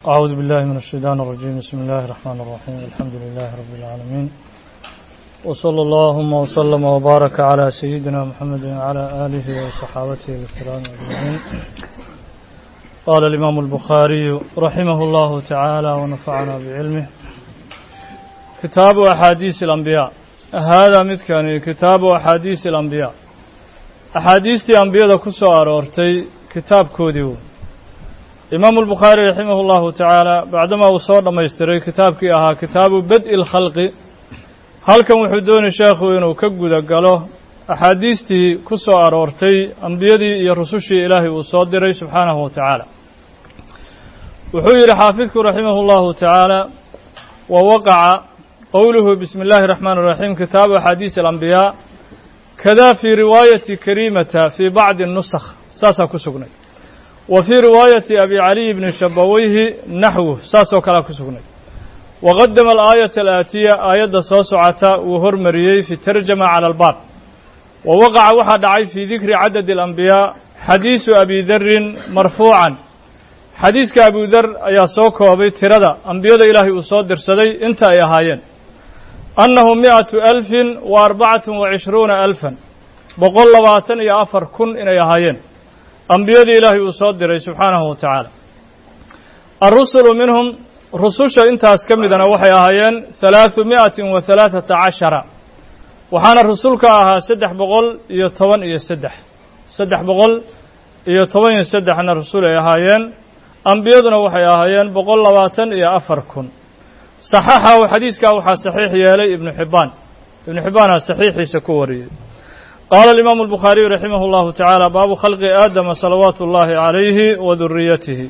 أعوذ بالله من الشيطان الرجيم بسم الله الرحمن الرحيم الحمد لله رب العالمين وصلى اللهم وسلم وبارك على سيدنا محمد وعلى آله وصحابته الكرام أجمعين قال الإمام البخاري رحمه الله تعالى ونفعنا بعلمه كتاب أحاديث الأنبياء هذا متكان كتاب أحاديث الأنبياء أحاديث الأنبياء كسو أرورتي كتاب كوديو imaamu albukhaari raximah اllahu tacaala bacdamaa uu soo dhammaystiray kitaabkii ahaa kitaabu bad-i اlkhalqi halkan wuxuu doonay sheekhu inuu ka guda galo axaadiistii ku soo aroortay ambiyadii iyo rusushii ilaahay uu soo diray subxaanahu wa tacaala wuxuu yidhi xaafidku raximah اllahu tacaala wa waqaca qowluhu bismi اllahi الraxmaan الraxiim kitaabu axaadiis alambiyaa kada fii riwaayati karimata fii bacdi الnusakh saasaa ku sugnay wa fii riwaayati abi caliy bni shabaweyhi naxwu saasoo kalea ku sugnay waqadama alaayata alaatiya aayadda soo socota uu hormariyey fi tarjama cala albaab wa waqaca waxaa dhacay fii dikri cadadi alambiyaa xadiisu abi darin marfuucan xadiiska abu dar ayaa soo koobay tirada ambiyada ilaahay uu soo dirsaday inta ay ahaayeen annahu mi'atu alfin wa arbacatun wa cishruuna alfan boqol labaatan iyo afar kun inay ahaayeen ambiyadii ilaahay uu soo diray subxaanahu wa tacaala alrusulu minhum rususha intaas ka midana waxay ahaayeen halaaثu mi'atin wa halaaثata cashara waxaana rusulka ahaa saddex boqol iyo toban iyo saddex saddex boqol iyo toban iyo saddexna rasul ay ahaayeen ambiyaduna waxay ahaayeen boqol labaatan iyo afar kun saxaxahu xadiiskaa waxaa saxiix yeelay ibnu xibbaan ibnu xibbaanaa saxiixiisa ku wariyey qaala alimaamu albukhaariyu raximah اllahu tacaala baabu khalqi aadama salawaatu اllahi calayhi wa duriyatihi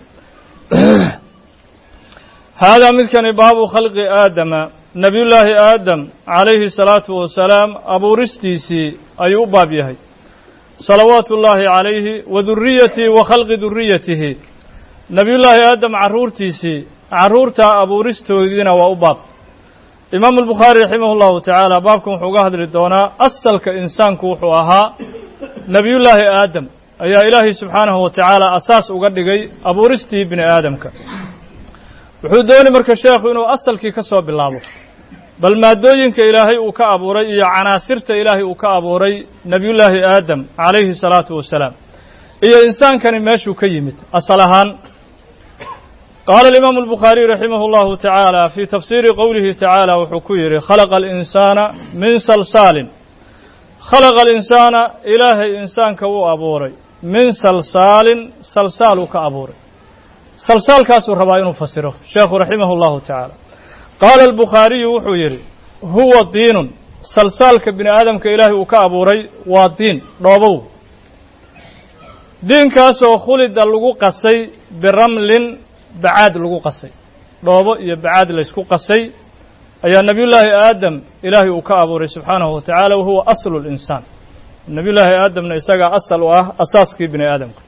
haadaa midkani baabu khalqi aadama nebiyullaahi aadam calayhi salaatu wasalaam abuuristiisii ayuu u baab yahay salawaatu ullaahi calayhi wa duriyatihi wa khalqi duriyatihi nebiyullaahi aadam carruurtiisii carruurtaa abuuristoodiina waa u baab imaamu albukhaari raximah اllahu tacaala baabkan wuxuu uga hadli doonaa asalka insaanku wuxuu ahaa nebiyullaahi aadam ayaa ilaahay subxaanahu wa tacaala asaas uga dhigay abuuristii bini aadamka wuxuu doonay marka sheekhu inuu asalkii ka soo bilaabo bal maadooyinka ilaahay uu ka abuuray iyo canaasirta ilaahay uu ka abuuray nebiyullaahi aadam calayhi salaatu wasalaam iyo insaankani meeshuu ka yimid asal ahaan qaala alimaamu albukhaariyu raximah اllahu tacaala fii tafsiiri qowlihi tacaala wuxuu ku yidhi khalaqa alinsaana min salsaalin khalaqa alinsaana ilaahay insaanka wuu abuuray min salsaalin salsaal uu ka abuuray salsaalkaasuu rabaa inuu fasiro sheekhu raximah اllahu tacaala qaala albukhaariyu wuxuu yidhi huwa diinun salsaalka bini aadamka ilaahay uu ka abuuray waa diin dhoobow diinkaasoo khulida lagu qasay biramlin bacaad lagu qasay dhoobo iyo bacaad laysku qasay ayaa nebiyullaahi aadam ilaahay uu ka abuuray subxaanahu wa tacaala wahuwa aslu linsaan nebiyullaahi aadamna isagaa asal u ah asaaskii bini aadamka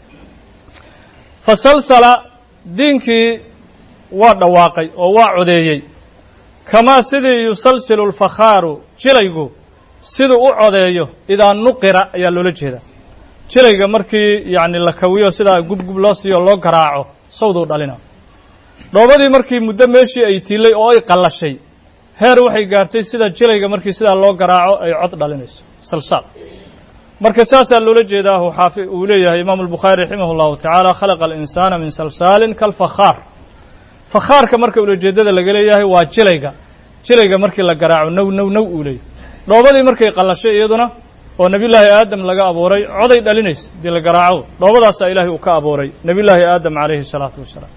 fasalsala diinkii waa dhawaaqay oo waa codeeyey kamaa sidii yusalsilu lfakhaaru jilaygu siduu u codeeyo idaa nuqira ayaa loola jeedaa jilayga markii yacni la kawiyo sidaa gubgub loo siiyo loo garaaco sawduu dhalina dhoobadii markii muddo meeshii ay tiilay oo ay qallashay heer waxay gaartay sida jilayga markii sidaa loo garaaco ay cod dhalinayso salsaal marka saasaa loola jeedaa xaafi uu leeyahay imaamu albukhaari raximah اllahu tacaala khalaqa alinsaana min salsaalin kalfakhaar fakhaarka marka ulajeedada laga leeyahay waa jilayga jilayga markii la garaaco now now now uu leeyahy dhoobadii markay qallashay iyaduna oo nebiyullaahi aadam laga abuuray coday dhalinaysa hadii la garaaco dhoobadaasaa ilaahay uu ka abuuray nebiyullaahi aadam calayhi الsalaatu wasalaam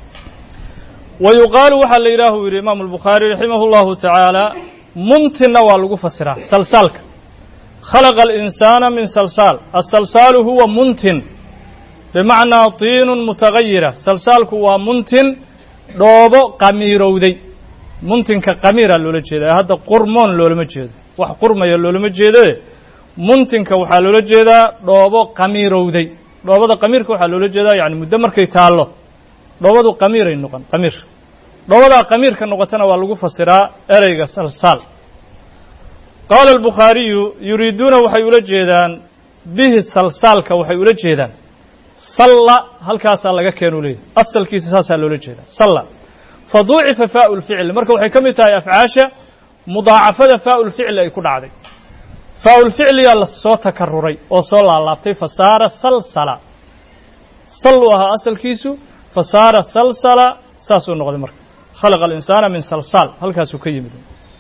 wa yuqaalu waxaa la yidhaah uu yidhi imaamu albukhaari raximah اllahu tacaala muntinna waa lagu fasiraa salsaalka khalaqa alinsaana min salsaal asalsaalu huwa muntin bimacnaa tiinun mutagayira salsaalku waa muntin dhoobo qamiirowday muntinka qamiira loola jeeda ee hadda qurmoon loolama jeedo wax qurmaya loolama jeedoe muntinka waxaa loola jeedaa dhoobo qamiirowday dhoobada qamiirka waxaa loola jeedaa yani muddo markay taallo dhoobadu qamiiray noqon qamiir dhoobadaa qamiirka noqotana waa lagu fasiraa ereyga salsaal qaala albukhaariyu yuriiduuna waxay ula jeedaan bihi salsaalka waxay ula jeedaan salla halkaasaa laga keenu leeyahy asalkiisa saasaa loola jeedaa salla fa duucifa faau lficli marka waxay ka mid tahay afcaasha mudaacafada faau lficli ay ku dhacday faau lficliyaa la soo takaruray oo soo laalaabtay fa saara salsala sal uu ahaa asalkiisu fa saara salsala saasuu noqday marka khalaqa alinsaana min salsaal halkaasuu ka yimid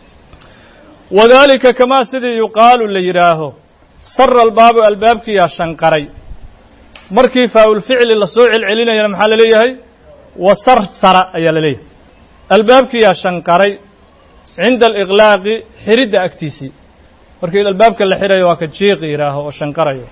wadalika kamaa sidii yuqaalu la yidhaaho sara albaabu albaabkiyaa shanqaray markii faaulficli lasoo celcelinayana maxaa la leeyahay wasarsara ayaa la leeyahay albaabkiyaa shanqaray cinda aliqlaaqi xiridda agtiisii markii albaabka la xirayo waa ka jiiqi yidhaaho oo shanqarayo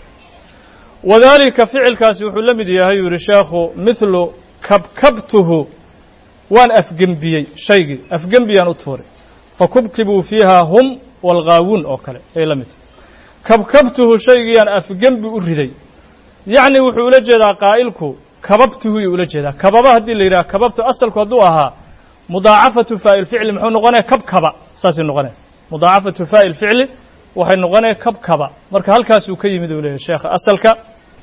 wadalika ficilkaasi wuxuu la mid yahay yuu yihi sheekhu mithlu kabkabtuhu waan afgembiyey shaygii afgembiyaan u tuuray fakubkibuu fiiha hum walghaawuun oo kale ay la mid tahay kabkabtuhu shaygiyaan afgembi u riday yacni wuxuu ula jeedaa qaa'ilku kababtuhu yuu ula jeedaa kababa haddii la yidhaha kababtu asalku hadduu ahaa mudaacafatu faa'il ficli muxuu noqonaya kabkaba saasay noqonaya mudaacafatu faa'il ficli waxay noqonaya kabkaba marka halkaasuu ka yimid uu leeyahy sheekha asalka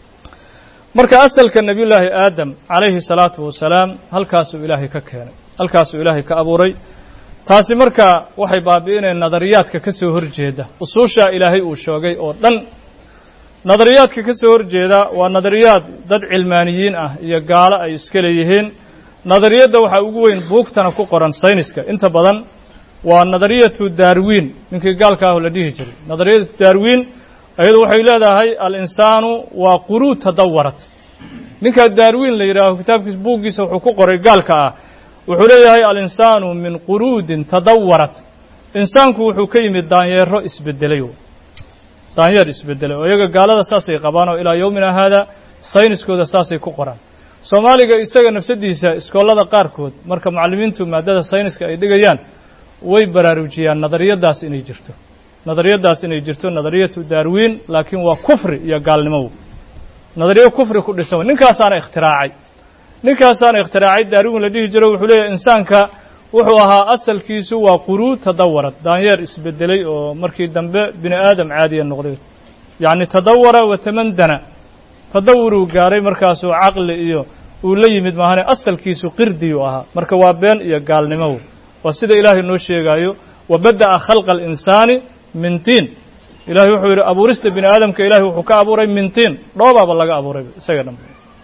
marka asalka nebiyullaahi aadam calayhi salaatu wasalaam halkaasuu ilaahay ka keenay halkaasuu ilaahay ka abuuray taasi marka waxay baabi'inayaan nadariyaadka ka soo horjeeda usuushaa ilaahay uu sheegay oo dhan nadariyaadka ka soo horjeeda waa nadariyaad dad cilmaaniyiin ah iyo gaalo ay iska leeyihiin nadariyadda waxaa ugu weyn buugtana ku qoran sayniska inta badan waa nadariyatu darwin ninkii gaalka ahu la dhihi jiray nadariyatu darwin ayadu waxay leedahay alinsaanu waa quruu tadawarat ninkaa darwin la yidhaaho kitaabkiisa buuggiisa wuxuu ku qoray gaalka ah wuxuu leeyahay alinsaanu min quruudin tadawarat insaanku wuxuu ka yimid daanyeero isbedelay daanyeer isbedelay oo iyaga gaalada saasay qabaan oo ilaa yowmina haada sayniskooda saasay ku qoraan soomaaliga isaga nafsadiisa iskoolada qaarkood marka mucallimiintu maadada sayniska ay dhigayaan way baraarujiyaan nadariyadaas inay jirto nadariyadaas inay jirto nadariyatu darwin laakiin waa kufri iyo gaalnimo nadariyo kufri ku dhisan ninkaasaana ikhtiraacay ninkaasaana ikhtiraacay darwin la dhihi jiro wuxuu leeyahay insaanka wuxuu ahaa asalkiisu waa quruud tadawarad daanyeer isbedelay oo markii dambe bini aadam caadiya noqday yacni tadawara watamandana tadawuruu gaaray markaasuu caqli iyo uu la yimid maahane asalkiisu qirdiyuu ahaa marka waa been iyo gaalnimo waa sida ilaahay noo sheegaayo wa bada'a khalqa alinsaani min tiin ilahay wuxuu yidhi abuurista bini aadamka ilahay wuxuu ka abuuray min tiin dhoobaaba laga abuuray isaga dhan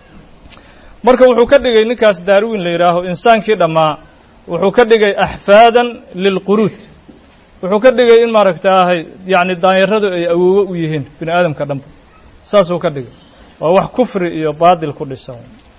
marka wuxuu ka dhigay ninkaas darwin la yidhaaho insaankii dhammaa wuxuu ka dhigay axfaadan lilquruud wuxuu ka dhigay in maaragtaahay yacni daanyaradu ay awoowo u yihiin bini aadamka dhanba saasuu ka dhigay waa wax kufri iyo baadil ku dhisan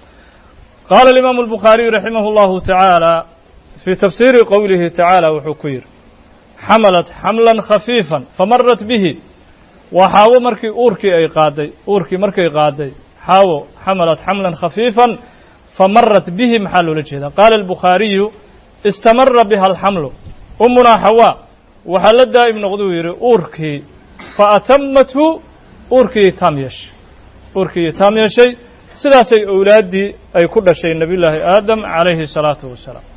qaala alimaamu albukhaariyu raximah اllahu tacaala fii tafsiiri qowlihi tacaala wuxuu ku yidhi xamalat xamlan khafiifan famarat bihi waa xaawo markii uurkii ay qaaday uurkii markay qaaday xaawo xamalat xamlan khafiifan famarat bihi maxaa loola jeedaa qaala albukhaariyu istamara biha alxamlu umunaa xawaa waxaa la daa'im noqduu yidhi uurkii fa atamathu uurkii taam yeeshay uurkii taam yeeshay sidaasay owlaaddii ay ku dhashay nebiyullaahi aadam calayhi الsalaatu wasalaam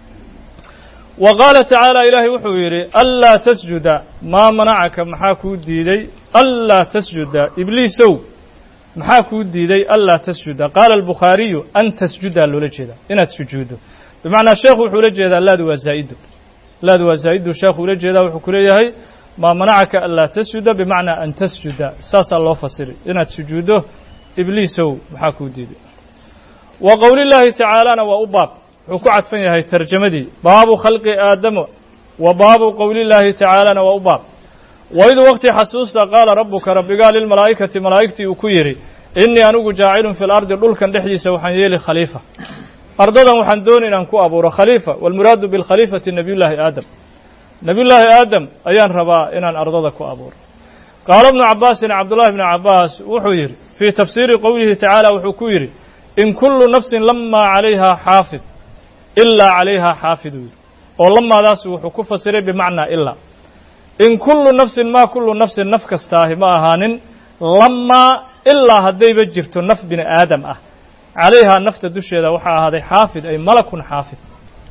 wa qaala tacaala ilaahay wuxuu yidhi anlaa tasjuda maa manacaka maxaa kuu diiday anlaa tasjuda ibliisow maxaa kuu diiday anlaa tasjuda qaala albukhaariyu an tasjudaa loola jeedaa inaad sujuuddo bimacnaa sheekhu wuxuu ula jeedaa laadu waa zaa'idu laadu waa zaa'idu sheekhu ula jeedaa wuxuu ku leeyahay maa manacaka anlaa tasjuda bimacnaa an tasjuda saasaa loo fasiray inaad sujuuddo ibliisow maxaa kuu diiday wa qowlillaahi tacaalana waa u baab wuxuu ku cadfan yahay tarjamadii baabu khalqi aadamo wa baabu qowlillaahi tacaalana waa u baab waid waqti xasuusta qaala rabbuka rabbigaa lilmalaa'ikati malaa'igtii uu ku yidhi innii anigu jaacilun fi lardi dhulkan dhexdiisa waxaan yeeli khaliifa ardadan waxaan dooni inaan ku abuuro khaliifa waalmuraadu bilkhaliifati nebiyullaahi aadam nebiyullaahi aadam ayaan rabaa inaan ardada ku abuuro qaala bnu cabbaasin cabdullahi bni cabbaas wuxuu yidhi fii tafsiiri qowlihi tacaala wuxuu ku yidhi in kullu nafsin lamaa calayhaa xaafid ilaa calayhaa xaafiduu yidhi oo lamaadaas wuxuu ku fasiray bimacnaa ilaa in kullu nafsin maa kullu nafsin naf kastaahi ma ahaanin lamaa ilaa haddayba jirto naf bini aadam ah calayhaa nafta dusheeda waxaa ahaaday xaafid ay malakun xaafid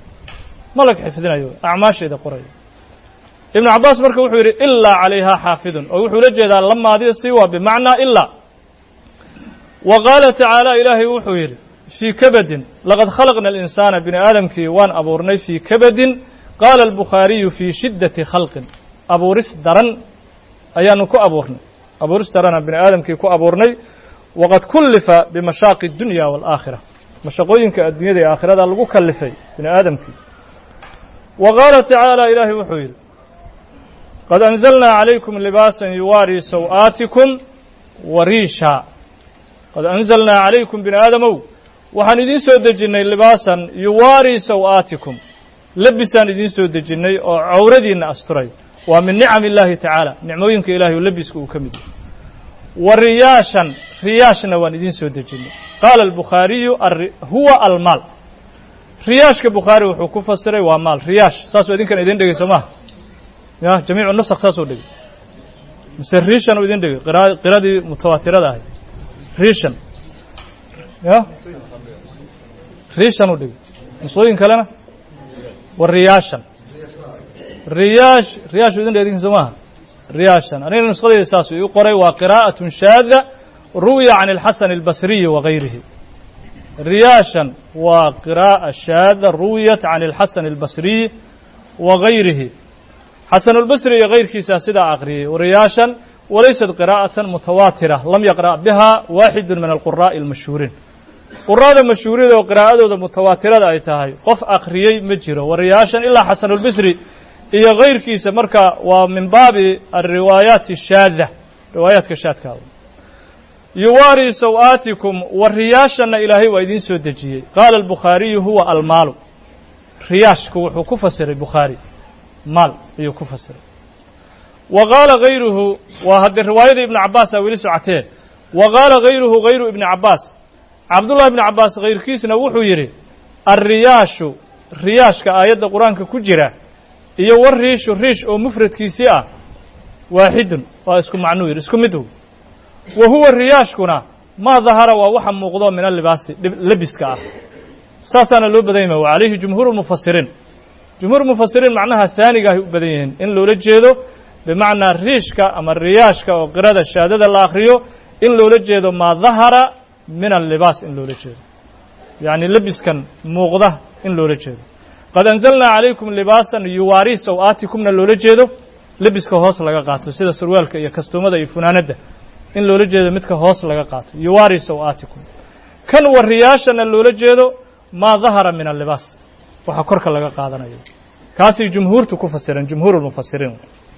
malag xifdinayo acmaasheeda qorayo ibnu cabbaas marka wuxuu yidhi ilaa calayhaa xaafidun oo wuxuu la jeedaa lamaadii si waa bimacnaa ilaa wa qaala tacaala ilaahay wuxuu yidhi fii kabadin laqad khalaqna alinsaana bini aadamkii waan abuurnay fii kabadin qaala albukhaariyu fii shiddati khalqin abuuris daran ayaanu ku abuurnay abuuris darana bini aadamkii ku abuurnay waqad kullifa bimashaaqi اdunya wاlaakhira mashaqooyinka addunyada ee aakhirada lagu kalifay bini aadamkii wa qaala tacaala ilaahay wuxuu yidhi qad anzalnaa calaykum libaasan yuwaarii saw'aatikum wa riisha qad anzalnaa calaykum bini aadamow waxaan idiin soo dejinnay libaasan yuwaarii saw'aatikum lebisaan idiin soo dejinnay oo cawradiinna asturay waa min nicam illaahi tacaala nicmooyinka ilahay oo lebiska uu ka mid yahay wa riyaashan riyaashna waan idiin soo dejinnay qaala albukhaariyu huwa almaal riyaashka bukhaari wuxuu ku fasiray waa maal riyaash saasuu idinkan idin dhegey soo maha ya jamiicu nusakh saasuu dhegey mise riishan uu idin dhegey qira qiradii mutawaatirada ahayd riishan ya riishan uu dhegey nusooyin kalena wa riyaashan riyaash riyaash uu idin dhegey idinkan soo maha riyaashan anigana nuskhadayda saasuu ii qoray waa qiraa'atun shaada ruwiya can alxasan albasriyi wa gayrihi riyaashan waa qiraa'a shaada ruwiyat can alxasan albasriyi wa gayrihi xasanulbasri iyo kayrkiisaa sidaa aqriyey riyaashan walaysat qiraa'atan mutawaatira lam yaqra' biha waaxidu min alquraa'i almashhuuriin quraada mashhuuriyada oo qiraa'adooda mutawaatirada ay tahay qof akhriyey ma jiro wariyaashan ilaa xasanulbasri iyo kayrkiisa marka waa min baabi alriwaayaati shaada riwaayaadka shaadkaada yuwaarii saw-aatikum wa riyaashanna ilaahay waa idiin soo dejiyey qaala albukhaariyu huwa almaalu riyaashku wuxuu ku fasiray bukhaari maal ayuu ku fasiray wa qaala hayruhu waa haddee riwaayada ibnu cabbaasa weli socotee wa qaala hayruhu hayru ibni cabbaas cabdullahi ibni cabbaas hayrkiisna wuxuu yidhi alriyaashu riyaashka aayadda qur-aanka ku jira iyo war riishu riish oo mufradkiisii ah waaxidun waa isku macnuu yidhi isku mid wa huwa riyaashkuna maa dahara waa waxa muuqdo min alibaasi lebiska ah saasaana loo badan yahay wa calayhi jumhuur mufasiriin jumhuur mufasiriin macnaha haaniga ahay u badan yihiin in loola jeedo bimacnaa riishka ama riyaashka oo qirada shaadada la akhriyo in loola jeedo maa dahara min allibaas in loola jeedo yacni lebiskan muuqda in loola jeedo qad anzalnaa calaykum libaasan yuwaarii saw-aatikumna loola jeedo lebiska hoos laga qaato sida surwaalka iyo kastuumada iyo funaanadda in loola jeedo midka hoos laga qaato yuwaarii saw-aatikum kan wariyaashana loola jeedo maa dahara min allibaas waxaa korka laga qaadanayo kaasay jumhuurtu ku fasireen jumhuur lmufasiriin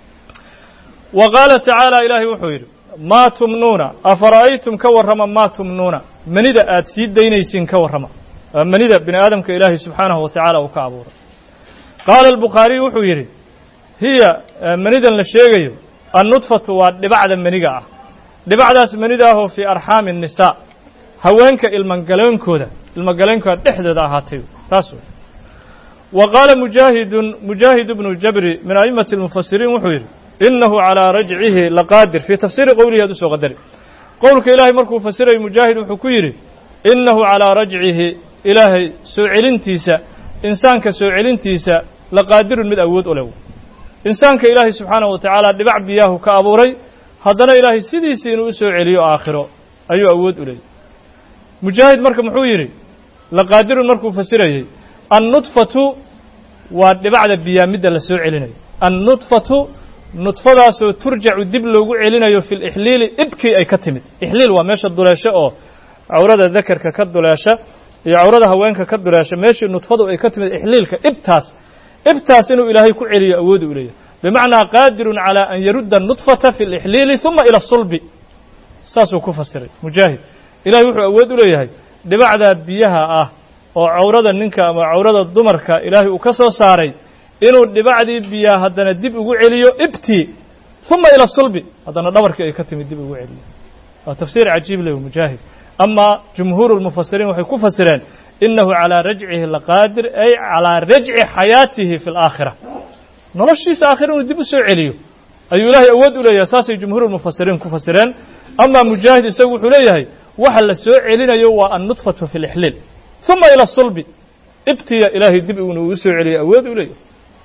wa qaala tacaala ilaahay wuxuu yidhi maa tumnuuna afara'aytum ka warrama maa tumnuuna manida aad sii daynaysiin ka warrama waa manida bini aadamka ilaahay subxaanahu wa tacaala uu ka abuuray qaala albukhaariyu wuxuu yidhi hiya manidan la sheegayo annudfatu waa dhibacda maniga ah dhibacdaas manida ahoo fii arxaami الnisaa haweenka ilmagaleenkooda ilmagaleenkooda dhexdooda ahaatay taas wey wa qaala mujaahidun mujaahid bnu jabri min a'immati اlmufasiriin wuxuu yidhi inahu calىa rajcihi laqaadir fii tafsiiri qowlihi ad u soo qadari qowlka ilaahay markuu fasirayo mujaahid wuxuu ku yidhi inahu calىa rajcihi ilaahay soo celintiisa insaanka soo celintiisa laqaadirun mid awood u lew insaanka ilaahay subxaanahu wa tacaala dhibac biyaahu ka abuuray haddana ilaahay sidiisii inuu u soo celiyo aakhiro ayuu awood u leeyay mujaahid marka muxuu yidhi laqaadirun markuu fasirayey annudfatu waa dhibacda biyaa midda la soo celinayo annudfatu nudfadaasoo turjacu dib loogu celinayo fi lixliili ibkii ay ka timid ixliil waa meesha duleesho oo cawrada dakarka ka duleesha iyo cawrada haweenka ka duleesha meeshii nudfadu ay ka timid ixliilka ibtaas ibtaas inuu ilaahay ku celiyo awoodu u leeyahy bimacnaa qaadirun calى an yarudda nudfata fi lixliili ثuma ilى sulbi saasuu ku fasiray mujaahid ilahay wuxuu awood u leeyahay dhibacdaa biyaha ah oo cawrada ninka ama cawrada dumarka ilaahay uu ka soo saaray inuu dhibacdii biyaa haddana dib ugu celiyo ibtii ثuma ilى sulbi haddana dhabarkii ay ka timid dib ugu celiyo waa tafsiir cajiib leh mujaahid ama jumhuur اlmufasiriin waxay ku fasireen inahu calىa rajcihi laqaadir ay calىa rajci xayaatihi fi اlaakhira noloshiisa aakhira inuu dib u soo celiyo ayuu ilaahay awood u leeyahay saasay jumhuurulmufasiriin ku fasireen amaa mujaahid isagu wuxuu leeyahay waxa la soo celinayo waa annudfatu fi lixliil ثuma ilى sulbi ibtiya ilaahay dib inuu u soo celiyo awood u leeyahay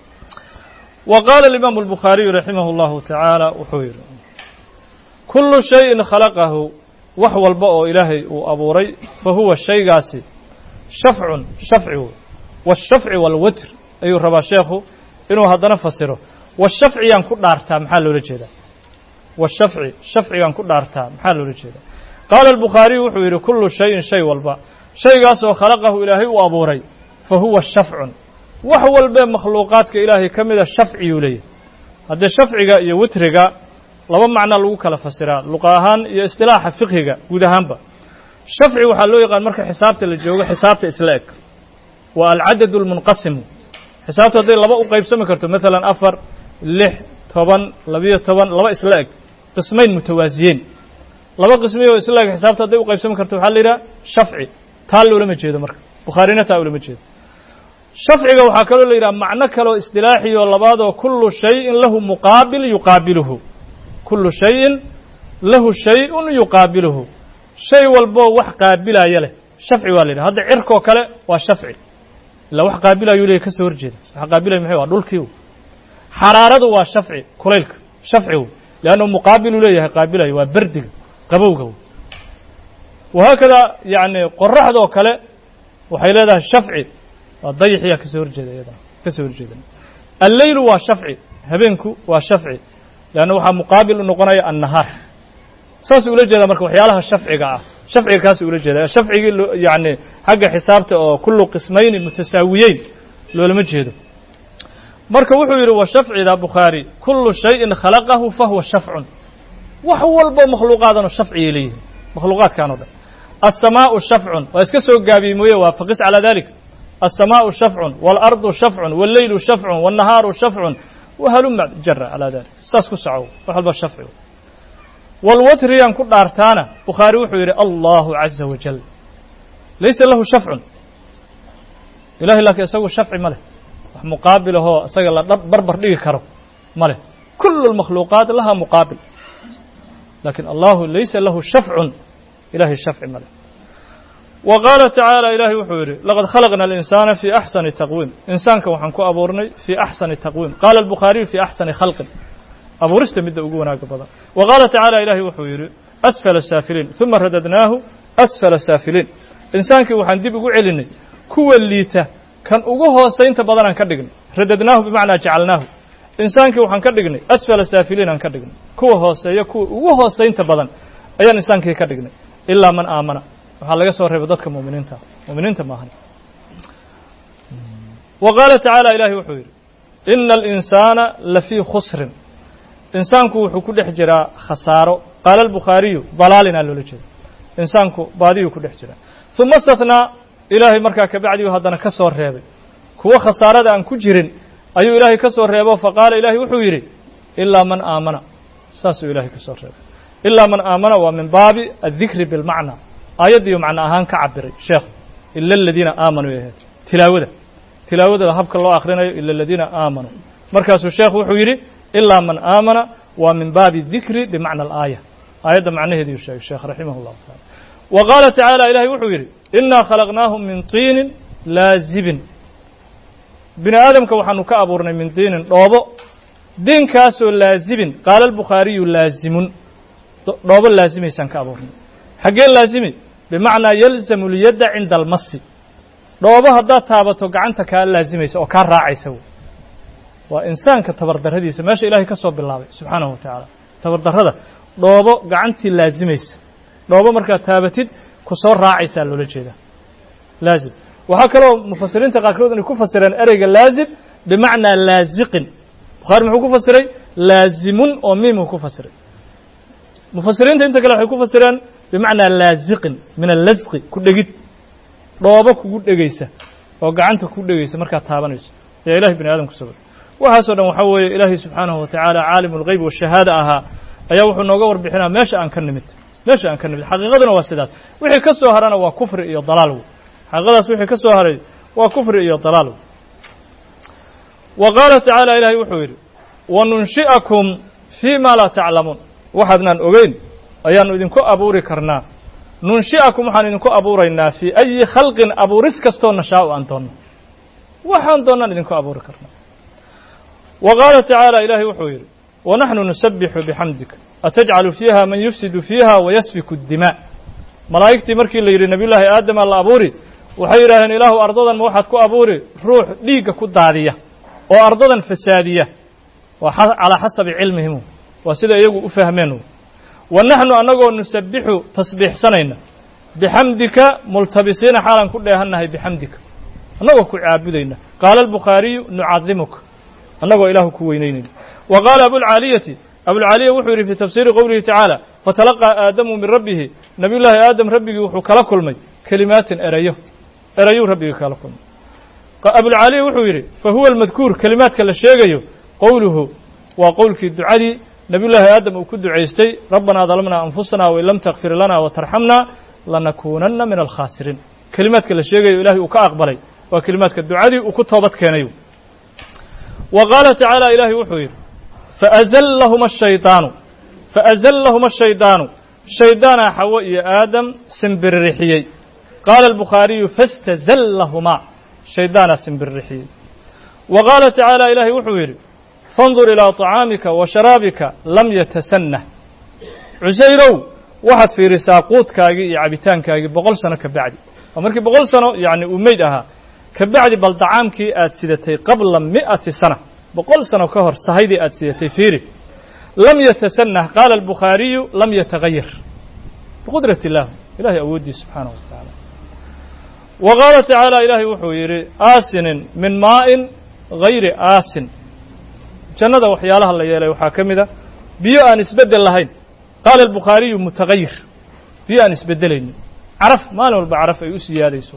wa qaala alimaamu albukhaariyu raximah اllahu tacaala wuxuu yidhi kullu shayin khalaqahu wax walba oo ilaahay uu abuuray fa huwa shaygaasi shafcun shafci wey waashafci waalwitr ayuu rabaa sheekhu inuu haddana fasiro washafciyaan ku dhaartaa maxaa loola jeedaa washafci shafcigaan ku dhaartaa maxaa loola jeedaa qaala albukhaariyu wuxuu yidhi kullu shayin shay walba shaygaasoo khalaqahu ilaahay uu abuuray fa huwa shafcun wax walbee makhluuqaadka ilaahay ka mida shafciyuu leeyahay haddee shafciga iyo witriga laba macnaa lagu kala fasiraa luqa ahaan iyo istilaaxa fiqhiga guud ahaanba shafci waxaa loo yaqaan marka xisaabta la joogo xisaabta isla eg waa alcadad almunqasimu xisaabta hadday laba u qaybsami karto maalan afar lix toban labiyo toban laba isla eg qismayn mutawaasiyeen laba qismiy oo isla eg xisaabta hadday u qaybsami karto waxaa la yidhaha shafci taa loolama jeedo marka bukhaarina taa ulama jeedo shafciga waxaa kaloo la yidhaha macno kaloo istilaaxiyoo labaadoo kullu shayin lahu muqaabil yuqaabiluhu kullu shayin lahu shay-un yuqaabiluhu shay walboo wax qaabilaya leh shafci waa la yidhaha hadda cirkoo kale waa shafci ilaa wax qaabilayuu leeyahy ka soo horjeeda wax qaabilaya maxay waa dhulkii xaraaradu waa shafci kulaylka shafcigu leannu muqaabiluu leeyahay qaabilayo waa berdiga qabowga wahaakada yacni qoraxdoo kale waxay leedahay shafci waa dayaxiyaa ka soo horjeeda iyadana ka soo horjeeda alleylu waa shafci habeenku waa shafci leanna waxaa muqaabil u noqonaya annahaar saasuu ula jeedaa marka waxyaalaha shafciga ah shafciga kaasuu ula jeeda shafcigii yacni xagga xisaabta oo kullu qismayni mutasaawiyeyn loolama jeedo marka wuxuu yidhi wa shafcida bukhaari kullu shayin khalaqahu fahuwa shafcun wax walbo makhluuqaadanoo shafciyay leeyihin makhluuqaadkan o dhan الsmاء شhفع waa iska soo gaabiyey mooye waa faqis calى ذلika الsmاء شhفع والأرض شhفع والleyl شhفع والنahaaru شhفع وhluma jara calى ذalik saas ku soco wax walba shafci wاlwatriyaan ku dhaartaana bukhaari wuxuu yidhi allahu عaزa wajل laysa lahu shafcu ilahay laakiin isagu shafci ma leh wax muqaabil ahoo isaga la barbar dhigi karo ma leh kul الmakhluuqaaت laha muqaabil lakin allahu laysa lahu shafcu ilahay shafci ma leh wa qaala tacaala ilaahay wuxuu yidhi laqad khalaqna alinsaana fii axsani taqwiim insaanka waxaan ku abuurnay fii axsani taqwiim qaala albukhaariyu fii axsani khalqin abuurista midda ugu wanaaga badan wa qaala tacaala ilaahay wuxuu yidhi asfala saafiliin uma radadnaahu asfala saafiliin insaankii waxaan dib ugu celinay kuwa liita kan ugu hoosaynta badanaan ka dhignay radadnaahu bimacnaa jacalnaahu insaankii waxaan ka dhignay asfala saafiliin aan ka dhignay kuwa hooseeya kuwa ugu hoosaynta badan ayaan insaankii ka dhignay ilaa man aamana waxaa laga soo reebay dadka muminiinta muminiinta maahan wa qaala tacaala ilaahay wuxuu yidhi ina alinsaana lafii khusrin insaanku wuxuu ku dhex jiraa khasaaro qaala albukhaariyu dalaalinaa loola jeeda insaanku baadiyuu ku dhex jiraa uma istathnaa ilaahay markaa kabacdiu haddana ka soo reebay kuwo khasaarada aan ku jirin ayuu ilaahay ka soo reebo faqaala ilaahay wuxuu yidhi ilaa man aamana saasuu ilaahay ka soo reebay ilaa man aamana waa min baabi addikri bilmacna aayaddiiu macno ahaan ka cabiray sheekhu ila aladiina aamanuu ay ahayd tilaawada tilaawada habka loo akhrinayo ila aladiina aamanuu markaasuu sheekhu wuxuu yidhi ilaa man aamana waa min baabi dikri bimacna alaaya aayadda macnaheediiu sheegay sheekh raximah llahu taala wa qaala tacaala ilahay wuxuu yidhi inaa khalaqnaahum min tiinin laazibin bini aadamka waxaanu ka abuurnay min diinin dhoobo diinkaasoo laazibin qaala albukhaariyu laazimun dhoobo laazimaysaan ka abuurnay xaggee laazimi bimacnaa yalzamu lyadda cinda almasi dhoobo haddaad taabato gacanta kaa laazimaysa oo kaa raacaysa wey waa insaanka tabardarradiisa meesha ilaahay ka soo bilaabay subxaanahu wa tacaala tabardarrada dhoobo gacantii laazimaysa dhoobo markaad taabatid ku soo raacaysaa loola jeedaa laazim waxaa kaloo mufasiriinta qaarkood inay ku fasireen ereyga laazim bimacnaa laaziqin bukhaari muxuu ku fasiray laazimun oo miimuu ku fasiray mufasiriinta inta kale waxay ku fasireen bimacnaa laaziqin min allasqi ku dhegid dhoobo kugu dhegaysa oo gacanta kugu dhegaysa markaad taabanayso ayaa ilahay bini aadam ku sabay waxaasoo dhan waxaa weeye ilaahay subxaanahu wa tacaala caalimu lgeyb washahaada ahaa ayaa wuxuu nooga warbixinaa meesha aan ka nimid meesha aan ka nimid xaqiiqaduna waa sidaas wixii ka soo harana waa kufri iyo dalaal wey xaqiiqadaas wixii ka soo haray waa kufri iyo dalaal wey wa qaala tacaala ilaahay wuxuu yidhi wanunshi'akum fii ma laa taclamuun waxaadnaan ogeyn ayaannu idinku abuuri karnaa nunshi'akum waxaan idinku abuuraynaa fii ayi khalqin abuuris kastoo nashaa'u aan doonno waxaan doonnaan idinku abuuri karnaa wa qaala tacaala ilaahay wuxuu yidhi wanaxnu nusabixu bixamdika atajcalu fiiha man yufsidu fiiha wayasfiku اdimaa malaa'igtii markii la yidhi nebiyullaahi aadamaa la abuuri waxay yidhaaheen ilaahu ardadan ma waxaad ku abuuri ruux dhiigga ku daadiya oo ardadan fasaadiya waa calaa xasabi cilmihim waa sida iyagu u fahmeen wa naxnu annagoo nusabbixu tasbiixsanayna bixamdika multabisiina xaalan ku dheehannahay bixamdika annagoo ku caabudayna qaala albukhaariyu nucadimuka annagoo ilaahu ku weynaynayna wa qaala abulcaaliyati abulcaaliya wuxuu yidhi fii tafsiiri qowlihi tacaala fatalaqaa aadamu min rabbihi nabiyullaahi aadam rabbigii wuxuu kala kulmay kelimaatin erayo erayuu rabbigii kala kulmay abulcaaliya wuxuu yidhi fa huwa almadkuur kelimaadka la sheegayo qowluhu waa qowlkii ducadii nebiyullaahi aadam uu ku ducaystay rabbanaa dalamnaa anfusana wain lam takfir lana watarxamna lanakuunanna min alkhaasiriin kelimaadka la sheegayo ilahay uu ka aqbalay waa kelimaadka ducadii uu ku toobad keenay wa qaala tacaala ilaahay wuxuu yidhi faazallahuma ashaydaanu faazallahuma ashaydaanu shaydaanaa xawo iyo aadam simbiririxiyey qaala albukhaariyu fastazallahumaa shaydaanaa simbiririxiyey wa qaala tacaala ilaahay wuxuu yidhi fandur ilaa طacaamika wa sharaabika lam yatasannah cusayrow waxaad fiirisaa quudkaagii iyo cabitaankaagii boqol sano ka bacdi waa markii boqol sano yacni uu meyd ahaa ka bacdi bal dacaamkii aad sidatay qabla mi'ati sana boqol sano ka hor sahaydii aad sidatay fiiri lam yatasannah qaala albukhaariyu lam yatagayar biqudrat illah ilahay awooddiis subxaanaه wa tacaala wa qaala tacaala ilaahay wuxuu yidhi aasinin min maa'in gayri aasin jannada waxyaalaha la yeelay waxaa ka mid a biyo aan isbeddel lahayn qaala albukhaariyu mutagayir biyo aan isbeddelaynin caraf maalin walba caraf ay u siyaadayso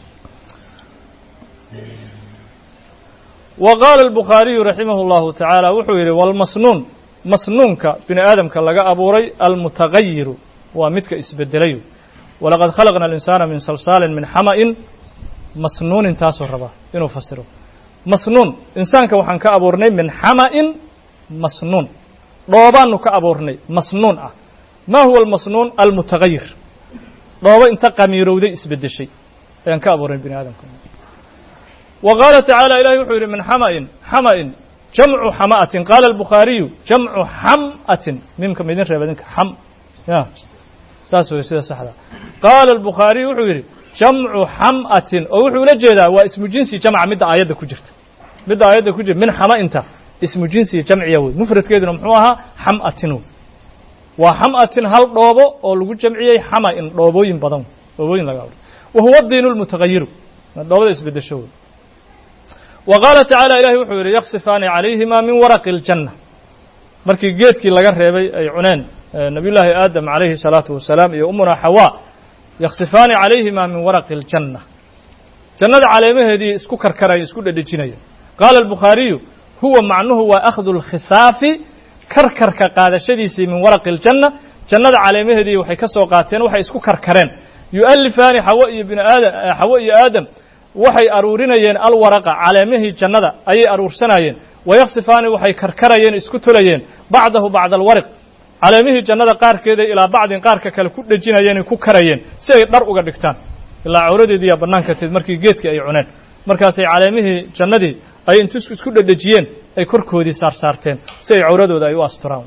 wa qaala albukhaariyu raximah اllahu tacaala wuxuu yidhi walmasnuun masnuunka bini aadamka laga abuuray almutagayiru waa midka isbeddelayo walaqad khalaqna alinsaana min salsaalin min xama'in masnuunin taasoo rabaa inuu fasiro masnuun insaanka waxaan ka abuurnay min xama'in masnuun dhoobaanu ka abuurnay masnuun ah ma huwa almasnuun almutagayir dhoobo inta qamiirowday isbeddeshay ayaan ka abuurnay bini aadamka wa qaala tacaala ilahay wuxuu yidhi min xama'in xama'in jamcu xama'atin qaala albukhaariyu jamcu xam'atin mimka maidin reeba idinka xam ya saas wey sida saxda qaala albukhaariyu wuxuu yidhi jamcu xam'atin oo wuxuu ula jeedaa waa ismu jinsi jamca midda aayadda ku jirta midda aayadda ku jirta min xama'inta ismu jinsi jamciya wey mufradkeeduna muxuu ahaa xam'atin wey waa xam'atin hal dhoobo oo lagu jamciyey xama'in dhoobooyin badan dhoobooyin laga abray wa huwa diinu lmutagayiru dhoobada isbeddesho wey wa qaala tacaala ilahay wuxuu yidhi yaksifaani calayhima min waraqi اljanna markii geedkii laga reebay ay cuneen nabiyullaahi aadam calayhi الsalaatu wasalaam iyo umuna xawaa yaksifaani calayhima min waraqi اljanna jannada caleemaheedii isku karkaraya isku dhedhejinaya qaala albukhaariyu huwa macnuhu waa akhdu اlkhisaafi karkarka qaadashadiisii min waraqi اljanna jannada caleemaheedii waxay ka soo qaateen waxay isku karkareen yu'alifaani xawo iyo bini aadam xawo iyo aadam waxay aruurinayeen alwaraqa caleemihii jannada ayay aruursanayeen wayaksifaani waxay karkarayeen isku tolayeen bacdahu bacda alwariq caleemihii jannada qaarkeeday ilaa bacdin qaarka kale ku dhejinayeenay ku karayeen si ay dhar uga dhigtaan ilaa cawradeediiyaa bannaanka tid markii geedkii ay cuneen markaasay caleemihii jannadii ay intu isku dhedhejiyeen ay korkoodii saarsaarteen si ay cawradooda ay u asturaan